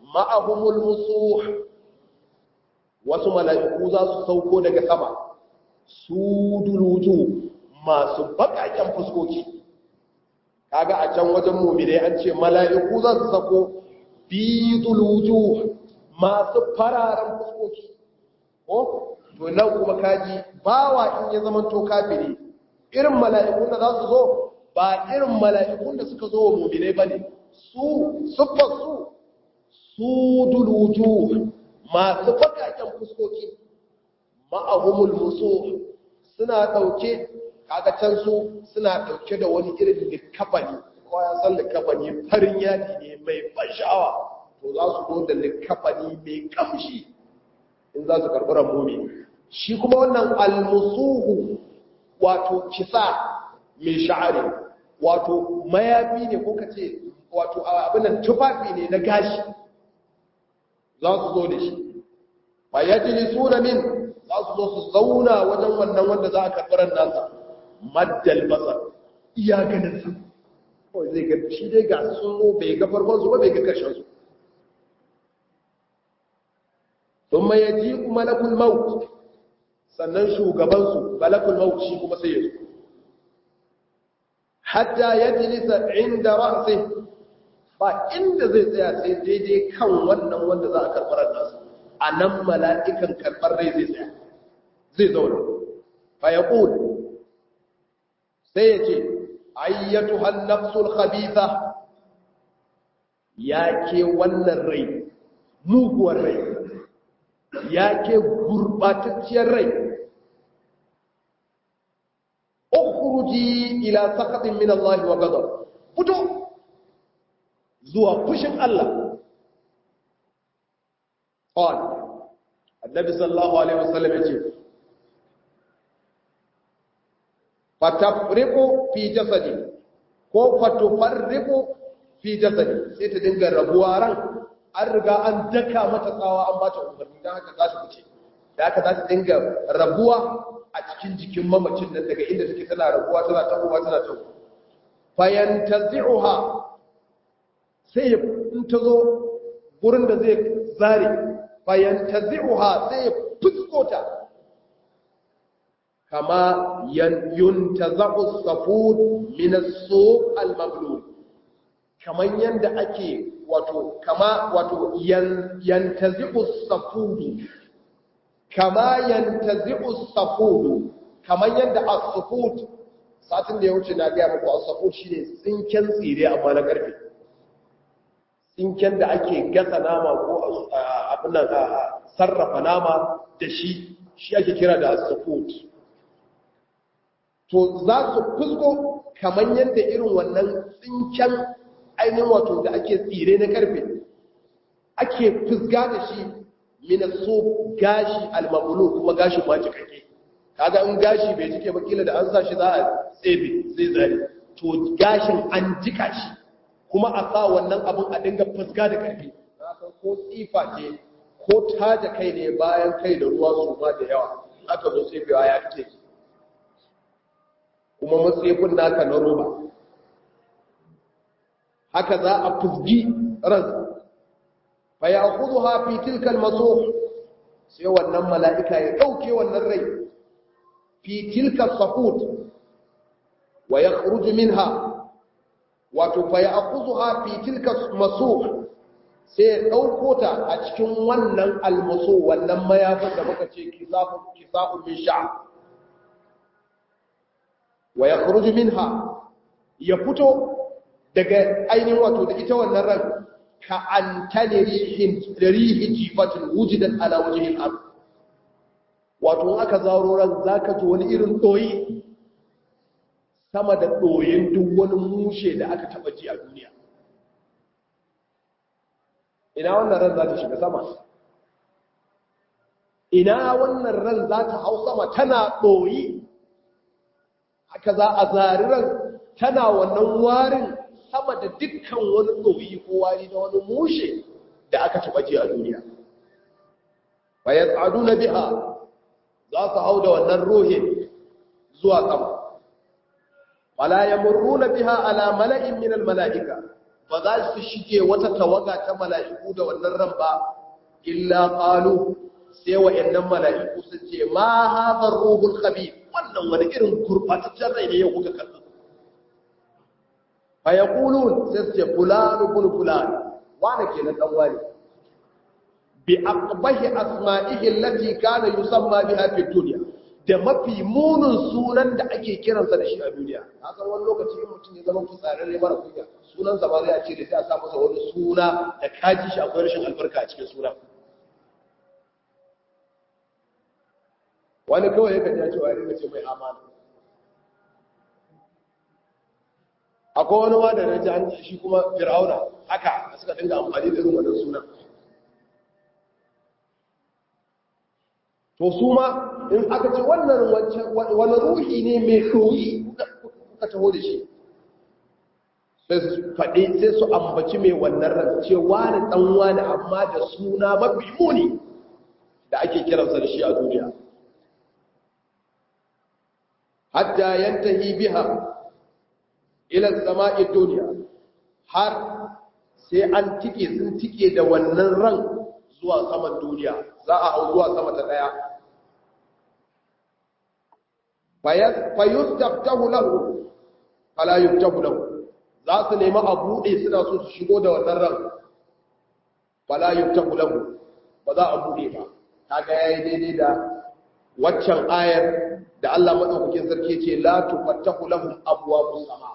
ma'ahumul musuh wasu mala'iku za su sauko daga sama su duluju masu bakaken fuskoki kaga a can wajen mu'minai an ce mala'iku za su sauko bi duluju masu fararen fuskoki ko to nan kuma kaji bawa in ya zama to kafiri irin mala'ikun da za su zo ba irin mala'ikun da suka zo wa mu'minai bane su siffar su su duluju masu bakaken fuskoki ma'ahumul musu suna dauke kaga can su suna dauke da wani irin likafani ko ya san likafani farin yadi ne mai ban sha'awa to za su zo da likafani mai kamshi in za su karɓi rambomi shi kuma wannan almusuhu wato kisa mai sha'ari wato mayafi ne ko kace wato abin nan tufafi ne na gashi za su zo da shi fa yajlisuna min za su zo su zauna wajen wannan wanda za a karɓar nasa maddal basar iya ganin sa kawai zai ga shi dai ga sun zo bai ga farkon su ba bai ga karshen su thumma yaji'u malakul maut sannan shugaban su malakul maut shi kuma sai ya zo hatta yajlisa inda ra'sihi ba inda zai tsaya sai daidai kan wannan wanda za a karɓar nasa a nan mala'ikan karɓar rai zai tsaya zai zauna fa ya sai ya ce ayyatu hannafsul khabitha ya ke wannan rai muguwar rai ya ke gurbatacciyar rai ukhruji ila sakatin min Allah wa ghadab fito zuwa fushin Allah qala annabi sallallahu alaihi wasallam yace fatafriqu fi jasadi ko fatufarriqu fi jasadi sai ta dinga rabuwa ran an riga an daka mata tsawa an bata umarni dan haka za ta fice da haka za ta dinga rabuwa a cikin jikin mamacin nan daga inda take tana rabuwa tana tahowa tana tahowa fayantazi'uha sai in ta zo gurin da zai zare fayantazi'uha sai ya fuskota kama yuntaza'u safud min as-suq al-mablul kaman yanda ake wato kama wato yantazi'u safud kama yantazi'u safud kaman yanda as-safud satin da ya wuce na ga muku as-safud shine tsinken tsire amma na karfe tsinken da ake gasa nama ko abin nan sarrafa nama da shi shi ake kira da as-safud to za su fusko kamar yadda irin wannan tsinken ainihin wato da ake tsire na karfe ake fusga da shi minaso gashi almabulu kuma gashi ma cikakke kaga in gashi bai jike ba kila da an sa shi za a tsebe zai zare to gashin an jika shi kuma a sa wannan abin a dinga fusga da karfe na san ko tsifa ce ko taja kai ne bayan kai da ruwa su ma da yawa aka zo tsebewa ya kake kuma matsefin naka na roba haka za a fuzgi ran fa ya kudu hafi tilkal maso sai wannan mala'ika ya ɗauke wannan rai fi tilkal safut wa ya kuruji minha wato fa ya kudu hafi tilkal maso sai ya ɗauko ta a cikin wannan almaso wannan mayafin da muka ce kisafun min sha'a wa ya kuruji minha ya fito daga ainihin wato da ita wannan ran ka an tane rihin jifatin wujidan ala wajen abu wato aka zaro ran za ka ji wani irin ɗoyi sama da ɗoyin duk wani mushe da aka taɓa ji a duniya ina wannan ran za ta shiga sama ina wannan ran za ta hau sama tana ɗoyi haka za a zariran tana wannan warin sama da dukkan wani ɗoyi ko wari na wani mushe da aka taɓa ji a duniya bayan tsadu na biha za su hau da wannan rohin zuwa sama wala ya murru na biha ala mala'in minal mala'ika ba za su shige wata tawaga ta mala'iku da wannan ran ba illa qalu sai wa'annan mala'iku sun ce ma hadha ruhul khabith wannan wani irin gurbataccen rai ne yau kuka kallo fa yaqulun sai su ce fulan ibn fulan wani kenan dan wani bi aqbahi asma'ihi allati kana yusamma biha fi dunya da mafi munin sunan da ake kiransa da shi a duniya haka wani lokaci in mutum ya zama fitsararre mara kunya sunan sa ba zai ce da sai a sa masa wani suna da kaji shi akwai rashin albarka a cikin sunan wani kawai ya kaji cewa ya ce mai amana akwai wani ma da na ji an shi kuma fir'auna haka suka dinga amfani da irin wannan sunan to su ma in aka ce wannan wani ruhi ne mai ruhi kuka taho da shi sai su faɗi sai su ambaci mai wannan ran ce wani ɗan wani amma da suna mafi muni da ake kiransa da shi a duniya hatta yantahi biha ila sama'i duniya har sai an tike sun tike da wannan ran zuwa saman duniya za a hau zuwa sama ta daya fayustaftahu lahu fala yuftahu lahu za su nemi a buɗe suna so su shigo da wannan ran fala yuftahu lahu ba za a buɗe ba kaga yayi daidai da waccan ayar da Allah madaukakin sarki ce la tufattahu lahum abwabus sama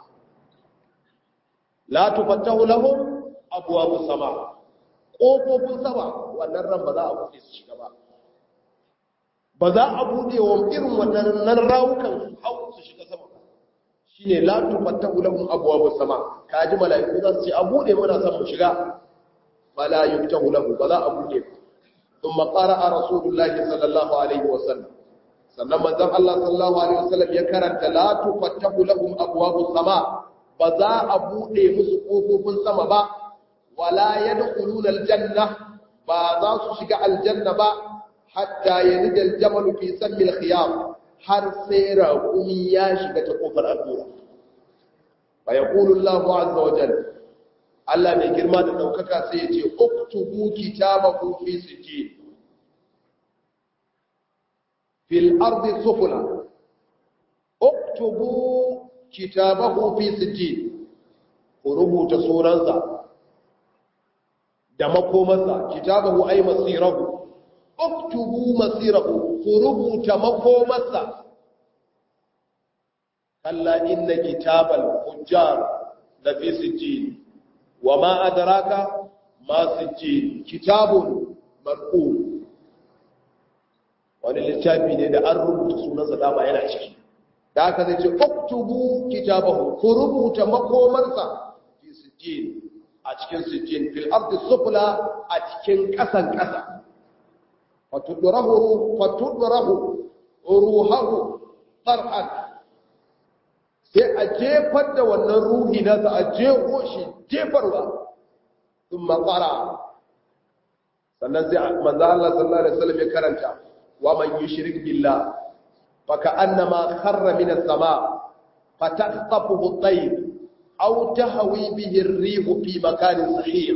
la tufattahu lahum abwabus sama kofofin sama wannan ran ba za a buɗe su shiga ba ba za a buɗe wa irin wannan rawukan su hau su shiga sama shi ne latu fattahu lahum abwabu sama kaji mala'iku za su ce a buɗe mana san mu shiga fala yuftahu lahu ba za a buɗe ba thumma qara'a rasulullahi sallallahu alaihi wa sallam sannan manzon Allah sallallahu alaihi wa sallam ya karanta la tufattahu lahum abwabu sama ba za a buɗe musu kofofin sama ba wala yadkhuluna aljanna ba za su shiga aljanna ba hatta yalija aljamalu fi sammi alkhiyam har sai raƙumi ya shiga ta kofar allura fa yaqulu Allahu azza wa jalla Allah mai girma da daukaka sai ya ce uktubu kitabahu fi sijjin fil ardi sufula uktubu kitabahu fi sijjin ku rubuta sunansa da makomarsa kitabahu ay masirahu uktubu masirahu ku rubuta makomarsa kalla inna kitabal hujjar la fi sijjin wa ma adraka ma sijjin kitabun marqum wani littafi ne da an rubuta sunansa dama yana ciki da aka zai ce uktubu kitabahu ku rubuta makomarsa fi sijjin a cikin sijjin fil ardi sufla a cikin kasan kasa fatudrahu fatudrahu ruhahu tarhan sai a jefar da wannan ruhi nasa a jeho shi jefarwa sun matsara sannan sai manzo Allah sallallahu alaihi wasallam ya karanta wa man yushrik billah fa ka'annama kharra min as-sama fataqtafuhu at-tayr aw tahwi bihi ar-rih fi makanin sahiq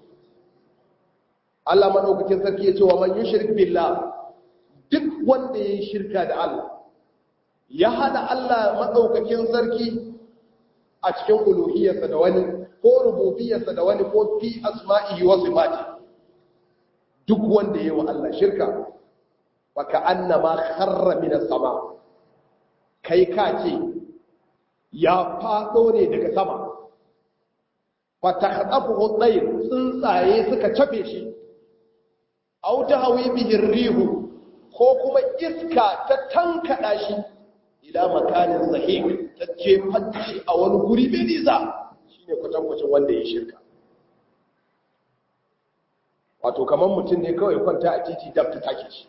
Allah madaukakin sarki ya ce wa man yushrik billah duk wanda yayin shirka da Allah ya hada Allah madaukakin sarki a cikin uluhiyarsa da wani ko rububiyarsa da wani ko fi asma'ihi wa sifati duk wanda yayi wa Allah shirka wa ka'annama kharra min as-sama kai ka ce ya fado ne daga sama fa takhdafu at tsuntsaye suka cafe shi aw tahwi bihi rihu ko kuma iska ta tankada shi ila makanin sahih ta ce shi a wani guri mai nisa shine kwatankwacin wanda ya shirka wato kamar mutum ne kawai kwanta a titi dab ta take shi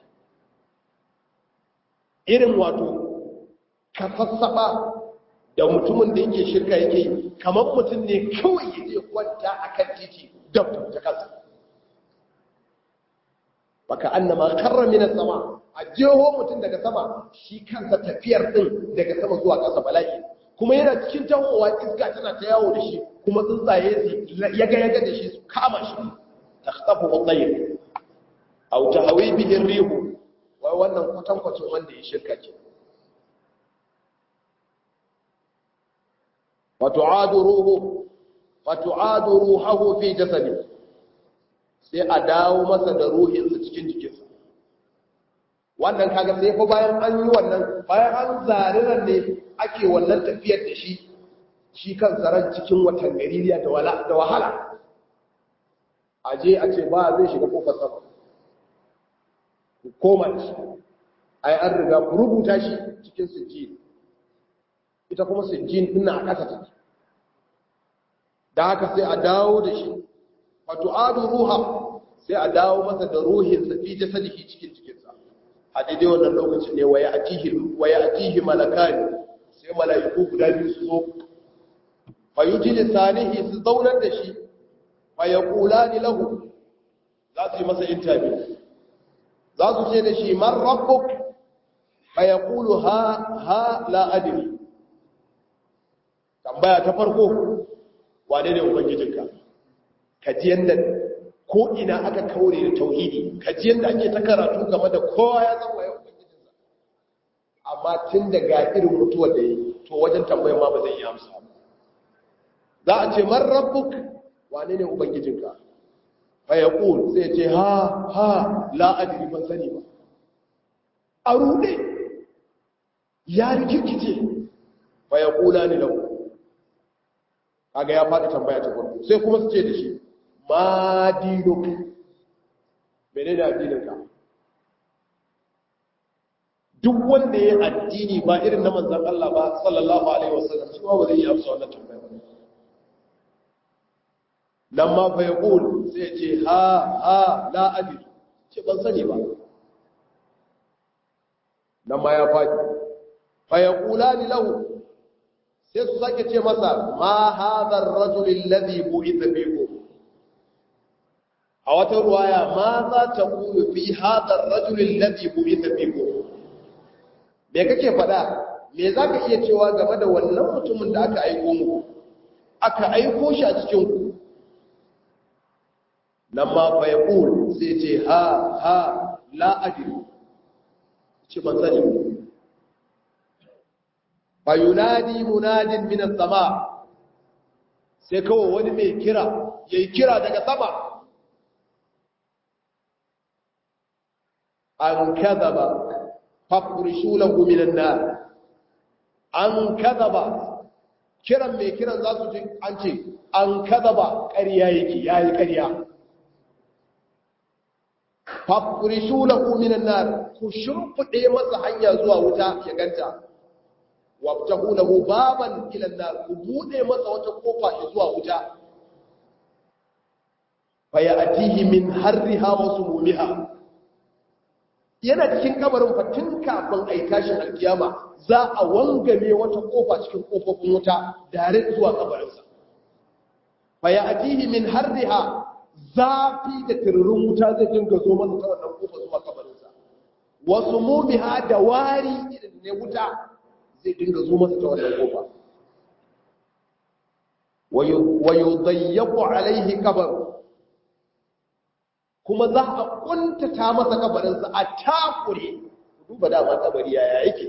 irin wato kafassaba da mutumin da yake shirka yake kamar mutum ne kawai ya je kwanta a kan titi dab ta kasa baka annama karra minas sama a jeho mutum daga sama shi kansa tafiyar din daga sama zuwa ƙasa bala'i kuma yana cikin tahowa iska tana ta yawo da shi kuma tsuntsaye yaga yaga da shi su kama shi ta tsafa watsayin au ta hawi bihin rihu wai wannan kwatankwacin wanda ya shirka ce fatu'adu ruhu fatu'adu ruhahu fi jasadi sai a dawo masa da ruhinsa cikin jikinsa wannan kaga sai fa bayan an yi wannan bayan an zariran ne ake wannan tafiyar da shi shi kan ran cikin watan gaririya da wahala a je a ce ba zai shiga kofar sama koma shi ai an riga ku rubuta shi cikin sijjin ita kuma sijjin ina a ƙasa take da haka sai a dawo da shi wato adu ruha sai a dawo masa da ruhin sa fi jasadihi cikin cikinsa a daidai wannan lokacin ne waya atihi waya atihi malakani sai malaiku guda biyu su zo fa yujili salihi su zaunar da shi fa yaqulani lahu za su yi masa interview za su ce da shi man rabbuk fa yaqulu ha ha la adri tambaya ta farko wane ne ubangijinka ka ji yanda ko ina aka kaure da tauhidi ka ji yanda ake ta karatu game da kowa ya san waye ubangijinsa amma tun da ga irin mutuwar da yi to wajen tambayar ma ba zai yi amsa ba za a ce man rabbuk wane ne ubangijinka fa yaqul sai ce ha ha la adri ban sani ba a rude ya rikirkice fa yaqula ni lahu kaga ya faɗi tambaya ta farko sai kuma su ce da shi ma dinuk menene addininka duk wanda ya addini ba irin na manzon Allah ba sallallahu alaihi wasallam shi ba zai yi amsa wannan tambaya ba nan ma fa yaqul sai ce ha ha la adri ce ban sani ba nan ma ya faɗi fa yaqulani lahu sai su sake ce masa ma hadha ar-rajul alladhi bu'itha fikum a wata ruwaya ma za ta kulu fi hadha ar-rajul alladhi bu'itha fikum me kake faɗa me zaka iya cewa game da wannan mutumin da aka aiko muku aka aiko shi a cikin ku nan ma fa yaqul sai ce ha ha la adri ce ban sani fayunadi munadin minas sama sai kawai wani mai kira ya yi kira daga sama an kaza ba fafurishu lahu minan na an kaza ba kiran mai kiran za su ji an ce an kaza ba ƙarya yake ya yi ƙarya fafurishu lahu minan na ku shimfiɗe masa hanya zuwa wuta ya ganta wabtahu lahu baban ila nar ku bude masa wata kofa zuwa wuta fa ya'tihi min harriha wa sumumiha yana cikin kabarin fa tun kafin ai tashin alkiyama za a wangame wata kofa cikin kofofin wuta dare zuwa kabarinsa fa ya'tihi min harriha zafi da tururin wuta zai dinga zo masa ta wannan kofa zuwa kabarinsa wa sumumiha da wari irin ne wuta zai dinga zo masa ta wannan kofa wa yudayyaku alaihi kabar kuma za a kuntata masa kabarinsa a takure duba dama kabari yaya yake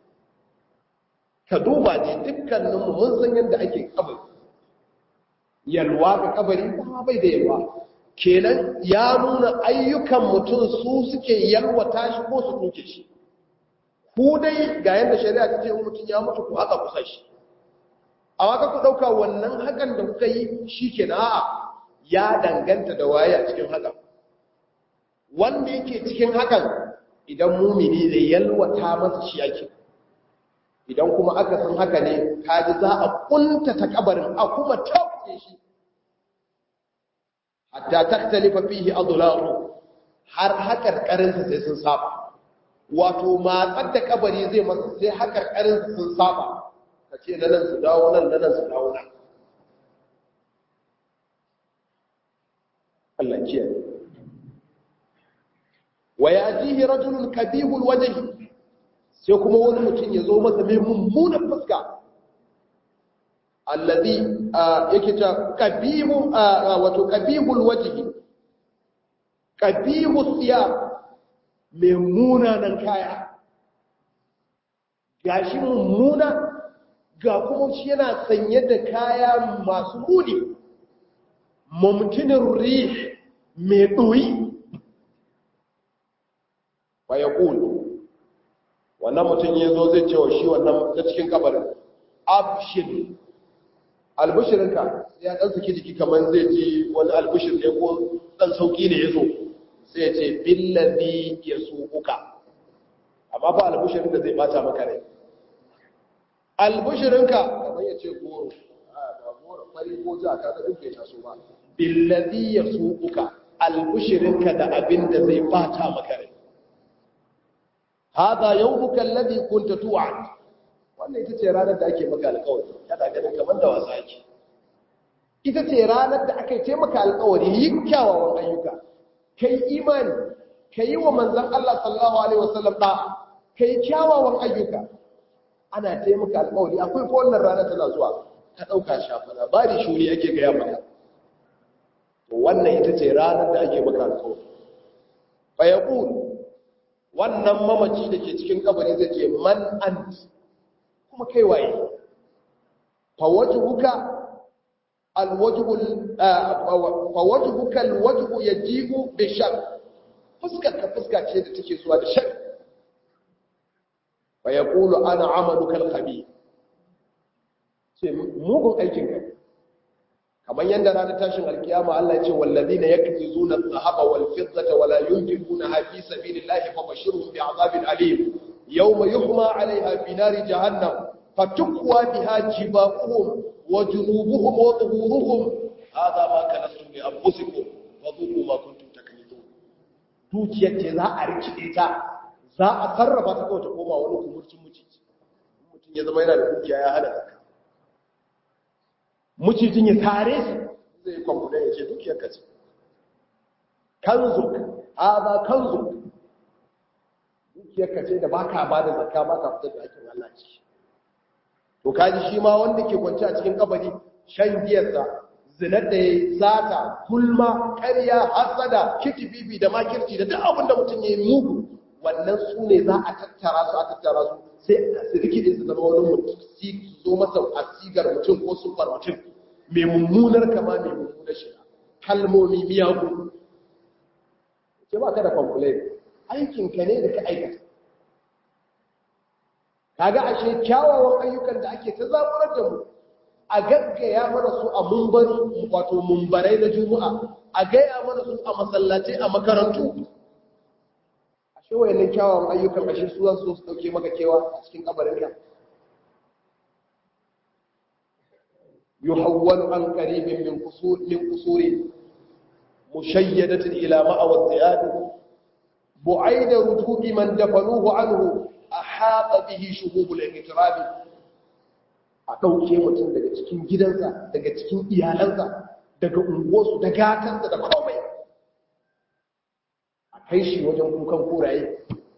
ka duba ne dukkaninmu mun san yadda ake kabari yalwa ga kabari ba bai da yalwa kenan ya nuna ayyukan mutum su suke yalwata shi ko su tuke shi ku dai ga yadda shari'a ta ce in mutum ya mutu ku haka kusa shi a waka ku ɗauka wannan hakan da kuka yi shi ke na a'a ya danganta da waye a cikin hakan wanda yake cikin hakan idan mumini da yalwata masa shi ake idan kuma aka san haka ne kaji za a kuntata kabarin a kuma tauke shi hatta taktalifa fihi adlahu har hakar karinsa sai sun saba wato matsar da kabari zai masa sai hakar karinsa sun saba ka ce na nan su dawo nan na nan su dawo nan Allah kiyaye wa yajihi rajulun kabihul wajhi sai kuma wani mutum ya zo masa mai mummunan fuska allazi yake ta qabihu wato qabihul wajhi qabihu siyab mai munanan kaya gashi mummuna ga kuma shi yana sanye da kaya masu muni mumtinin rih mai ɗoyi ba ya ƙulu wannan mutum ya zo zai cewa shi wannan na cikin kabarin abshir albishirinka ya ɗan suke jiki kamar zai ji wani albishir ne ko ɗan sauƙi ne ya zo sai ya ce billazi ya su uka amma ba albishirin da zai bata maka rai albishirinka kamar ya ce goro ba goro fari ko za ka ga duk bai taso ba billazi ya su uka albishirinka da abin da zai bata maka rai hada yawmuka alladhi kunta tu'ad wannan ita ce ranar da ake maka alƙawari kada ganin kamar da wasa yake ita ce ranar da aka yi maka alƙawari yi kyawawan ayyuka kai imani kai wa manzon Allah sallallahu alaihi wasallam da kai kyawawan ayyuka ana taimaka alƙawari akwai ko wannan rana tana zuwa ka dauka shafa labari shuri ake ga maka to wannan ita ce ranar da ake maka alƙawari fa yaqul wannan mamaci da ke cikin kabari zai ce man ant kuma kai waye fa wajhuka alwajhu fa wajhuka alwajhu yajibu bi shar fuskar ka fuska ce da take zuwa da shar fa yaqulu ana amaluka alkhabith ce mugun aikin ka kamar yadda ranar tashin alkiyama Allah ya ce wallazina yakzizuna adh-dhahaba wal fiddata wala yunfiqunaha fi sabilillahi fabashshirhum bi'adhabin alim yawma yuhma 'alayha fi nari jahannam fatukwa biha jibahuhum wa junubuhum wa dhuhuruhum hadha ma kanastum li anfusikum wa dhuqu ma kuntum taknizun dukiyar ce za a rikide ta za a sarrafa ta kawai ta koma wani kumurcin mucici mutum ya zama yana da dukiya ya hana zakka mucijin ya tare shi zai kwamfuda ya ce dukiyar ka ce kanzuk haza kanzuk dukiyar ka ce da ba ka ba da zakka ba ka fitar da aikin Allah ce to kaji shi ma wanda ke kwanci a cikin kabari shan giyarsa zinar da ya yi sata gulma ƙarya hasada kitibibi da makirci da duk abin da mutum ya yi mugu wannan su ne za a tattara su a tattara su sai su rikide su zama wani mutum su zo masa a sigar mutum ko sufar mutum mai mummunar kama mai mummunar shi kalmomi miyagu ce ba ka da complain aikinka ne da ka aikata kaga ashe kyawawan ayyukan da ake ta zaburar da mu a gaggaya mana su a mumbari wato mumbarai na juma'a a gaya mana su a masallatai a makarantu ashe wayannan kyawawan ayyukan ashe su zan so su dauke maka kewa a cikin kabarinka yuhawwalu an qaribin min qusur min qusuri mushayyadatin ila ma'awa ziyad bu'aida rutubi man dafanuhu anhu ahata bihi shuhubul iqtirabi a dauke mutum daga cikin gidansa daga cikin iyalansa daga unguwarsu da gatansa da komai a kai shi wajen kukan kuraye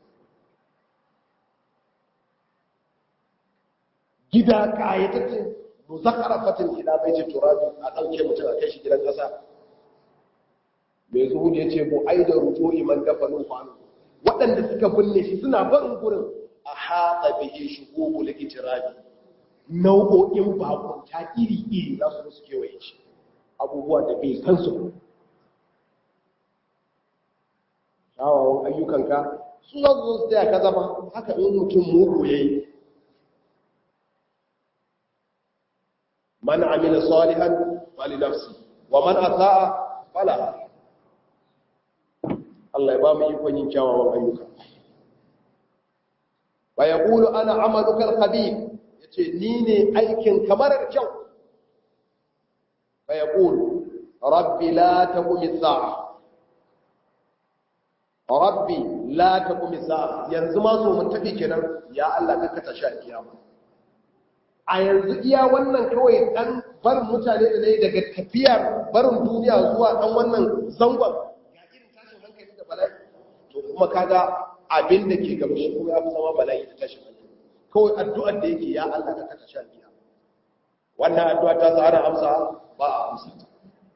gida kayataccen muzakara fatin ila bai ce turabi a ɗauke mutum a kai shi gidan ƙasa mai zuhu da ya ce bu ai da ruto iman dafa numfanu waɗanda suka binne shi suna barin gurin a haɗa bihe shi gogo da itirabi nau'o'in bakunta iri-iri za su su kewaye shi abubuwa da bai san su kyawawan ayyukanka su za su zo su taya ka zama haka in mutum mugu ya yi man amila salihan fali nafsi wa man asaa fala Allah ya ba mu ikon yin kyawawan ayyuka wa yaqulu ana amaluka al-khabir yace ni ne aikin kamar kyau wa yaqulu rabbi la taqum as-sa'a rabbi la taqum as-sa'a yanzu ma so mun tafi kenan ya Allah ka kata sha kiyama a yanzu iya wannan kawai dan bar mutane da ne daga tafiyar barin duniya zuwa dan wannan zangon ya irin tashin hankali da bala'i to kuma kaga abin da ke gaba shi kuma ya fi zama bala'i da tashin hankali kawai addu'ar da yake ya Allah ka kata sha biya wa wannan addu'a ta sa ana amsa ba a amsa ta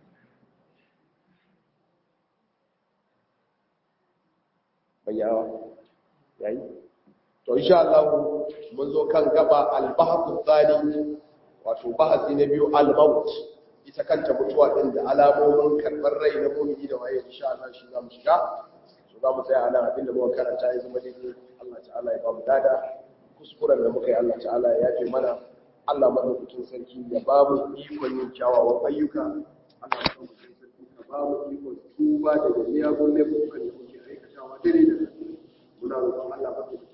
bayyawa yayi to insha Allah mun zo kan gaba al-bahthu thani wato bahasi na biyu al-maut ita kanta mutuwa din da alamomin karbar rai na mu'mini da waye insha Allah shi zamu shiga so zamu tsaya nan abinda muka karanta ya zama dai Allah ta'ala ya ba mu dada kuskuren da muka yi Allah ta'ala ya yafe mana Allah madaukakin sarki ya ba mu ikon yin kyawawan ayyuka Allah madaukakin sarki ka ba mu ikon tuba daga miyagun laifukan da muke aikatawa dare da muna roƙon Allah madaukakin